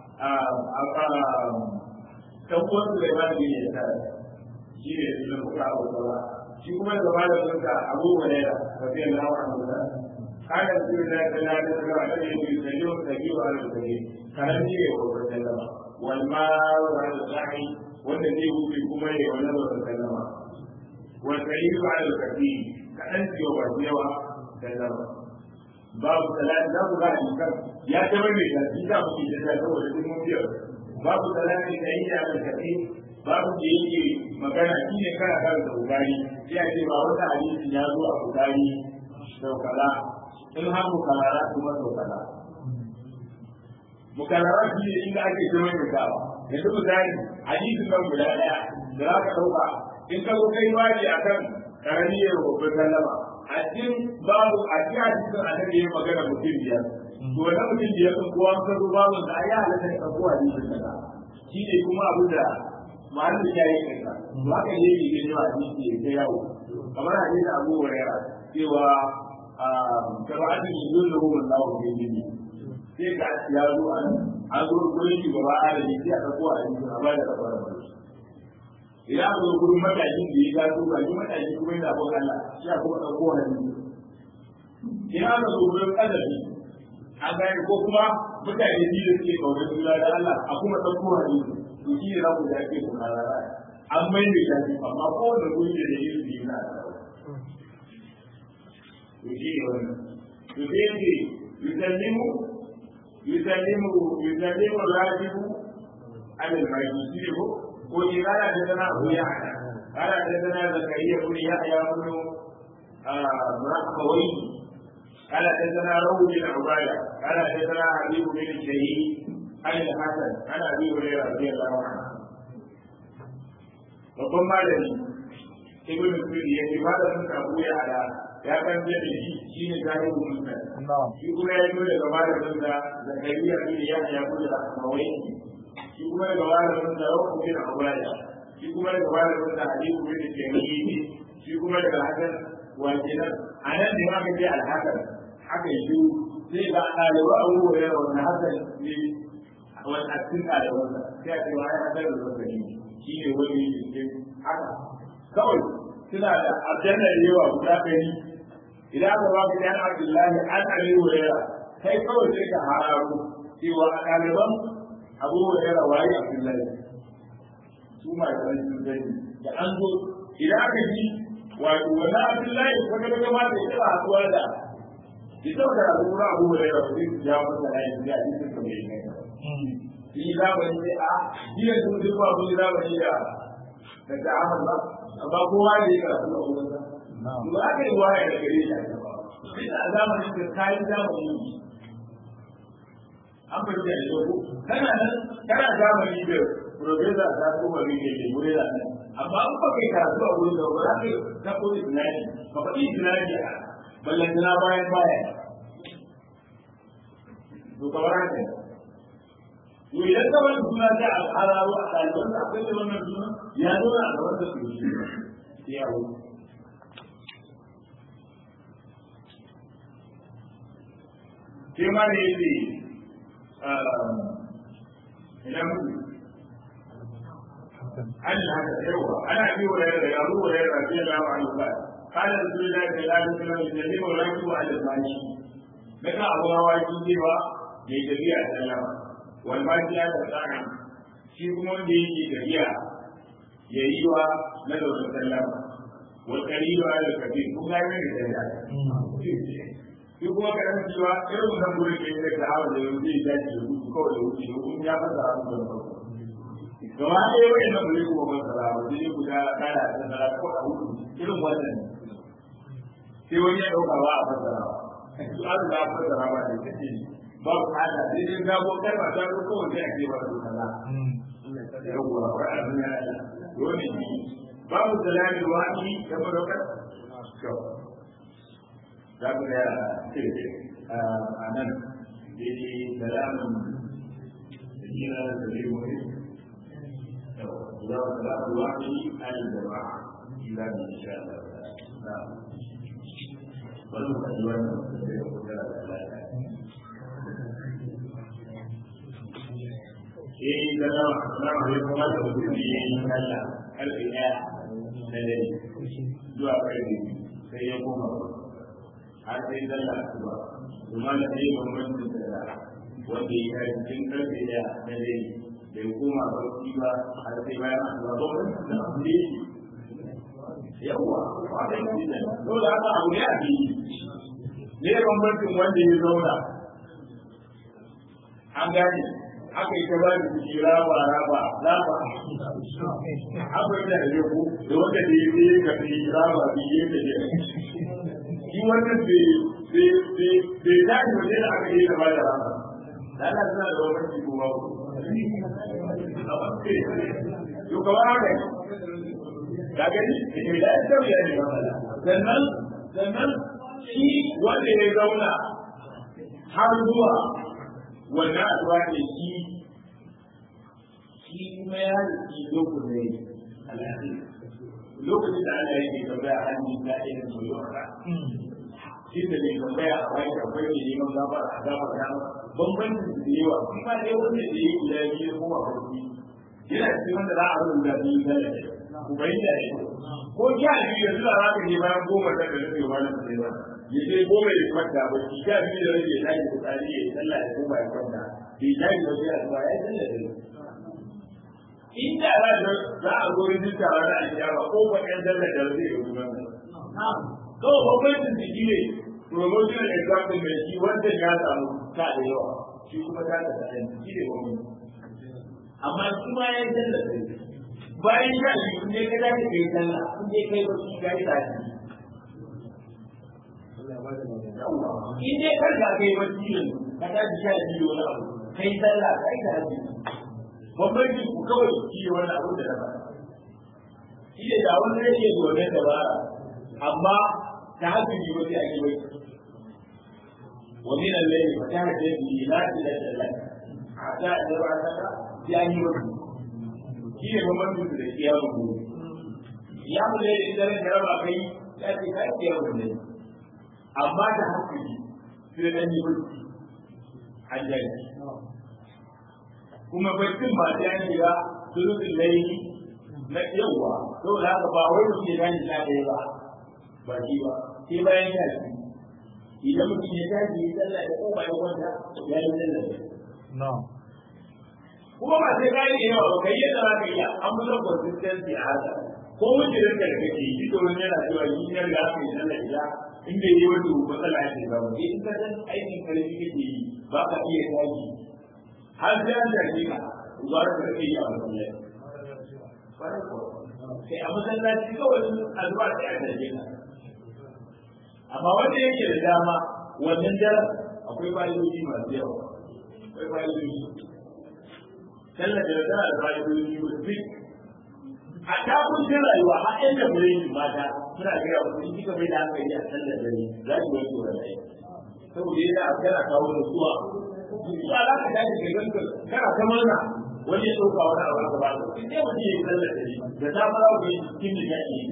dan uwan su da imani ne ya tsara shi ne da kuka abu kaza shi kuma da malamin sa Abu Hurairah radiyallahu anhu da kana Rasulullah sallallahu alaihi wasallam da yake sallu sabiu ala sabi kana ne ya ko sallama wal mar wal sa'i wanda zai wuce kuma ya wannan da sallama wal sa'idu ala kafi kadan ciwo ba yawa sallama babu salati za ku ga hadisan ya ta mai da shi da muke da saboda duk mun biyar babu salati da yi da kafi babu da yake magana shi ne kana kan da bukari sai a ce ba wata hadisi ya zo a bukari sau kaza in har mukalara kuma sau kaza mukalara shi ne inda ake zama mai gawa yanzu misali hadisin nan guda daya da za ka ɗauka in ka zo kai wani akan karami ya babban sallama a cikin babu a cikin hadisin annabi ya magana mutum biyar to wannan mutum biyar sun kowa ka zo babu da ya halatta ka kowa hadisin kaza shi ne kuma abu da mahallin ya yi kanka to haka ne yake gani wa hadisi ya ta yawo kamar hadisin Abu Hurairah cewa jama'atin yuzullu Allahu bi dini sai ga ya zo an an zo gurin shugaba adali sai a dauko hadisin a bada kafarar idan aka zo gurin matakin da ya gaso ba shi matakin kuma yana bin Allah sai a kuma dauko hadisi idan aka zo gurin kadari an gane ko kuma mutane biyu da suke kaunar juna da Allah a kuma dauko hadisi to shi ne za ku da ake kuma rara an mai da shafi amma kowane guri da da yin biyu na to shi ne wannan to sai yake yusallimu yusallimu yusallimu rajibu alal mai shi ne ko ko ni kana da dana abu ya hada kana da dana zakariya ko ya ya mun rahmawai kana da dana rawu bin ubada kana da dana habibu bin shahid عن الحسن عن ابي هريره رضي الله عنه babban malami ibn sudi ya ce malamin abu ya ala ya kan da shi shine zahiru musnad shi kuma ya zo daga malamin da zakariya bin yahya bin al-ahmawai shi kuma daga malamin da rawu bin ubaya shi kuma daga malamin da hadithu bin tayyib shi kuma daga hasan wa kenan anan da ma kace al-hasan haka yi sai ga ɗaliba abu hurairah wannan hasan ne wani a cikin ɗalibansa sai a ce wa ya hadar da zazzani shi ne wani cikin haka kawai suna da aljanna da yawa guda ɗari idan aka ba ka ɗan abdullahi an abi hurairah kai kawai sai ka hararo cewa a ɗaliban abu hurairah waye abdullahi su ma da wani sun sani da an zo idan aka ji wato wannan abdullahi wanda ga ma da yawa haɗuwa da ita da al'ura abu hurairah sai su ja masa layin da a cikin kamar yadda shi zamani sai a jiya sun duk ba mun zamani da da ta'amul ba amma kowa ne ya karatu a wurin sa ba aka yi waya da gare shi a gaba sai a zamanin da kayan zamani an fahimta da yau kana nan kana zamani da profesa ta kuma rike ke wuri da nan amma an ba kai karatu a wurin da ba za ka ta koyi tunani ka faɗi tunani a ballantana bayan baya to kamar haka to idan ka wani suna ta al'araro a ɗaliban da akwai wannan suna ya zo a gaban da su yi ya wuce sai ma da yake idan an haka yawa ana bi wa yadda da yaro wa yadda sai da wa Allah kana da su da da da su da da ne wa rayu wa da bani daga abu hawa shi cewa mai tafiya sallama wal baki ya da tsaka shi kuma wanda yake tafiya ya yi wa na da sallama wal qalilu ala kabir kuma ya ne da shi kuma ka yan cewa irin wannan gurin da yake da hawa da yanzu ya dace da hutu kawai da wuce ko kuma ya fasa hannu da farko gaba ɗaya wani na gurin kuma ban sara ba sai guda kada da sara ko a hutu irin wannan sai wani ya ɗauka ba a fasara ba su an da fasara ba da take ba ku hada sai dai gabo kalma ta ko kawai sai a ce ba su kaza yawwa wa a duniya dole ne babu salamin wa'i da madauka za ku ga a nan daidai salamun da kira da zai wuri za ku ga ruwa ne an da ba ila da insha Allah na wani kaji wannan da zai kuka da lafiya eh da na salamu alaikum wa da mutum ne ya yi Allah karfe ɗaya na dare zuwa karfe sai ya koma har sai zalla asuba kuma da sai bambanci da wanda ya yi cikin karfe da na dare bai koma barci ba har sai bayan asuba ba wani da abu ne yawa ba da yi da dole haka abu ne a biyu ne bambancin wanda ya zauna an gane aka yi ta ba da ciki raba raba raba akwai da ya ku da wanda da ya yi ka fi raba biye da ya shi wannan bai tashi waje da aka yi da ba da raba da ana suna da wani ciki kuma ku yau kamar haka ya gani da ke da ya ya ne sannan sannan shi wanda ya zauna har zuwa wannan addu'a ne shi shi kuma ya rufi lokacin alhaji lokacin da Allah yake tambaya an yi da irin soyayya shi da ne tambaya a wani akwai ne neman gafar a gafar ya bambancin da yawa kuma dai wanda da ya guda biyu ko a farki yana cikin wanda za a rubuta biyu da ya ku bayyana ne ko ya biyu yanzu da za ka je bayan goma da ka rufe wani da ya ya je goma ya kwanta ba shi ya biyu da rage ya tashi fitsari ya yi sallah ya koma ya kwanta bai tashi ba sai a zuwa ya sallah da inda za a za a zo yin tawa na alkiyama ko ba ɗan sallah da zai yi kuma kawai bambancin jiki ne promotional example mai shi wanda ya samu ta da yawa shi kuma ta da tsarin shi ne wani amma shi ma ya yi sallah sai bayan ya yi kun je ka dace kai sallah kun je kai wasu ga yi tashi in dai kar ka kai wasu yanzu ka tashi sha biyu wani abu kai sallah kai ta haji bambanci ku kawai shi ne wani abu da na faɗa shi ne da wani rage gobe da ba amma ta haji ne wani a yi wai ومن الليل فتهجد به نافلة لك حتى إذا بعثك يعني وجهه shi ne bambancin da kiyamun gobe kiyamun da ya zaren da raba kai ya ce kai kiyamun ne amma da hankali sai dan yi bacci an jari kuma baccin ba ta yi ga sulutun laili na yawa saboda haka ba wai mutum ya gani na ɗaya ba ba shi ba sai bayan ya ci idan mutum ya tashi ya sallah ya koma ya kwanta ya yi sallah kuma ba sai kayi da yawa ba kai yadda za ka iya an fi son consistency a haka ko wuce da kake yi to wani yana cewa yi ne da aka yi sallah ila in bai yi wani matsala ya ce ba ba in ka san aikin karfi kake yi ba ka iya tashi har sai an tashi ka ba ka kake yi a masallaci kai a masallaci kawai azuwa sai a taje ka amma wanda yake da dama wannan daren akwai fa'idoji masu yawa akwai fa'idoji sallar da tana da fa'idoji masu a takuncin rayuwa har yan da mure yi mata suna gaya wa in kika bai da hankali a sallar dare za ki wanke wa rai saboda yana kana kawo nutsuwa nutsuwa za ka tashi ka ganka kana ta murna wani ya ɗauka wani abu ka ba su in dai mutum ya yi sallar dare da ta fara ku yi cikin da ya yi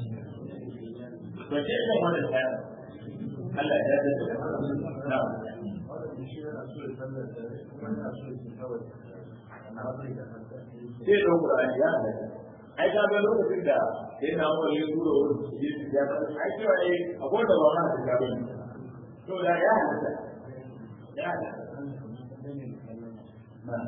ba ce ina mana tsaya Allah ya dace da na sai ɗau Qur'ani ya halatta ai ka ga lokacin da sai na mu yi duro shi ya ta ai cewa ne akwai da ba ma da ga bane to da ya halatta ya halatta na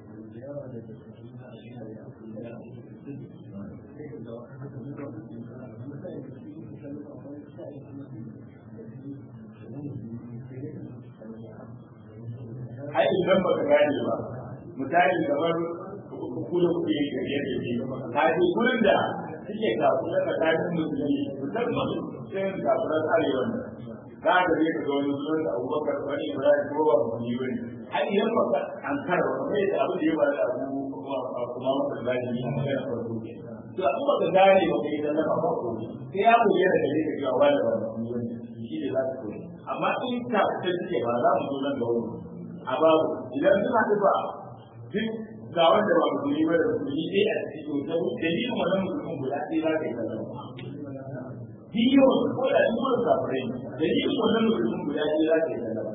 ai idan baka gane ba misali kamar kula kuke yi da yadda ke kaji kullum da suke kafin da kafin musulmi musamman sai kafiran arewa ne za ka je ka ga wani sunan da abubakar wani ibrahim ko ba musulmi ba ne har idan ba ka an kara ba sai da abu da ya ba da abu kuma masa zaji ne a magana farko ke to abu ba ka gane ba ka yi sallama ba ko sai ya koyi da gare ka ga wani ba musulmi ba ne shi ne za ka koyi amma in ka fita suke ba za mu zo nan da wani a babu idan suna duba duk ga wanda ba musulmi ba da musulmi ɗaya a cikin to da ni kuma nan musulmin guda ɗaya za ka yi kallon biyo ko da ni kuma kafirai da ni kuma nan musulmin guda ɗaya za ka yi kallon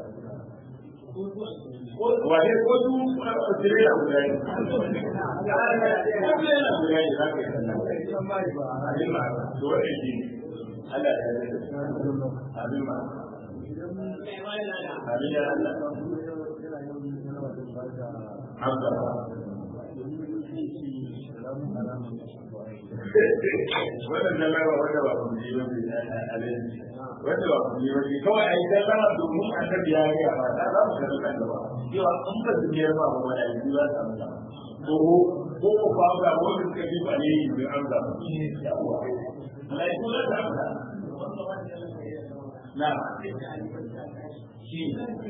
wane ko su kuna da tsire da guda ne ko tsire da guda ne za ka yi kallon abin ma to wannan shi ne Allah ya yi abin ma abin ya Allah Hamza wannan na lawa wanda ba mu yi wani alaji wanda ba mu yi wani kawai ai dan lawa domin annabi ya ga ba da za mu ga kan da ba cewa an ba su ne ba mu wani ayi za ta amsa ko ko ko ba ga wani suka bi ba ne yi an ga yawa lai ko da amsa na shi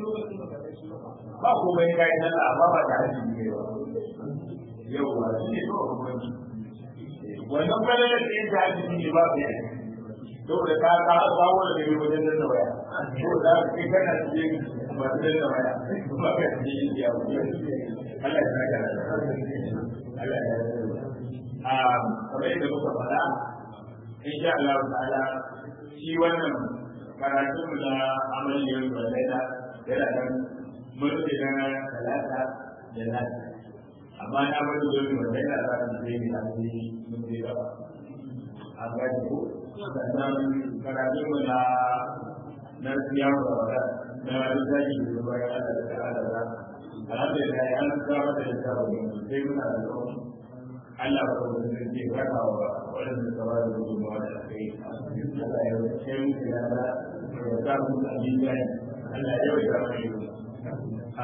ba komai kai nan amma ba da haji ne ba yawa shi ne ba komai wannan falalar da yake haji ne ba bai saboda ka ka kawo da gari wajen da waya ko da kai kana cikin masu da waya ba ka cikin ya Allah ya saka Allah ya a kamar yadda muka faɗa insha Allah ta'ala shi wannan karatun mu na amaliyar balaida yana nan mun rufe na talata da lati amma na bari dole balaida za ta zai ne a cikin mun zai gaba a gani ko sannan karatun mu na na siyar da wada na rizaki da zuba ya ala da ala da alhamdulillah ya an gaba da tsaro sai muna da tsaro Allah ba da zai ce raka wa waɗanda suka ba da gudunmawa da kai Allah ya wuce mu da da ya sa mu da biyan Allah ya wuce mu a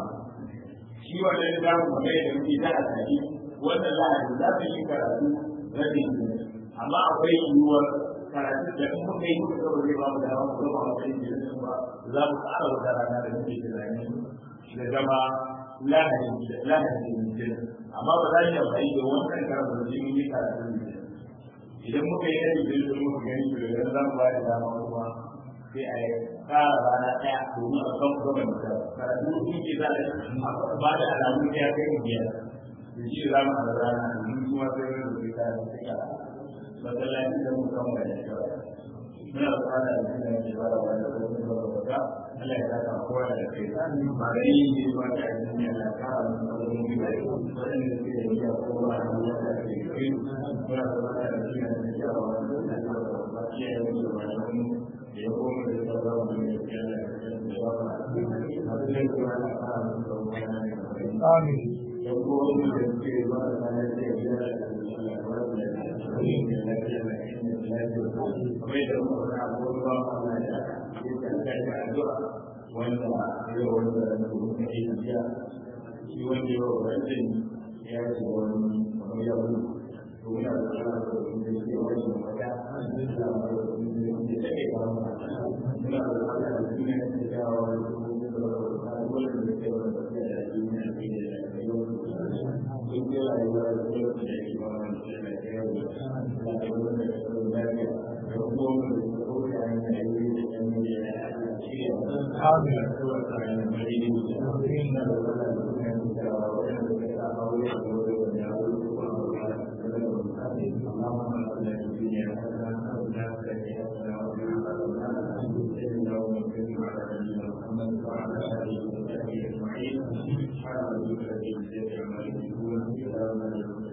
shi wannan da mu mai da muke da asali wannan lahadi za ka yi karatu rabin amma akwai yiwuwar karatu da in muka yi muka zama zai ba mu da hawa ko ba mu kai da ba za mu ƙara wata rana da muke tunani da zama lahadi lahadi da amma ba za ki amfani da wannan karin da shi mun yi karatu ne idan muka yi yadda da su muka gani to da za mu ba da dama kuma sai a yi kara rana ɗaya domin a kan kuma da karatu sun ke za a ba da alamu ya kai mu biyar da shi za mu a rana domin kuma sai wani da ta da sai a masallaci da mu kan wani shawara muna bukata da shi ne ke ba da wani da wani da wata Allah ya saka kowa da kai ba da yin yi ba da yin yi na kara mu da wani da waɗanda suke da iya kowa da wani da ke kai muna bukata da shi ne ke ba da wani da ba ke yi da wani da ya koma da ya ba mu da ya da ya ba mu abin da kuma na kara mu da wani da kai Amin. ya koma da suke ba da wani da ya da ya wanda ya wanda da kuma ke biya shi wanda ya wanda ya ce wani kamar ya wani to muna da Allah da kuma da ke wani mata Allah da kuma da ke take ba mu muna da Allah da kuma da ke jawo da kuma da ke wani da ke wani da ke da duniya da ke da yau in ke rayuwa da kuma da ke ba mu da ke yau da kuma da ke da lafiya da kuma da ke da kuma da ke da Thank you.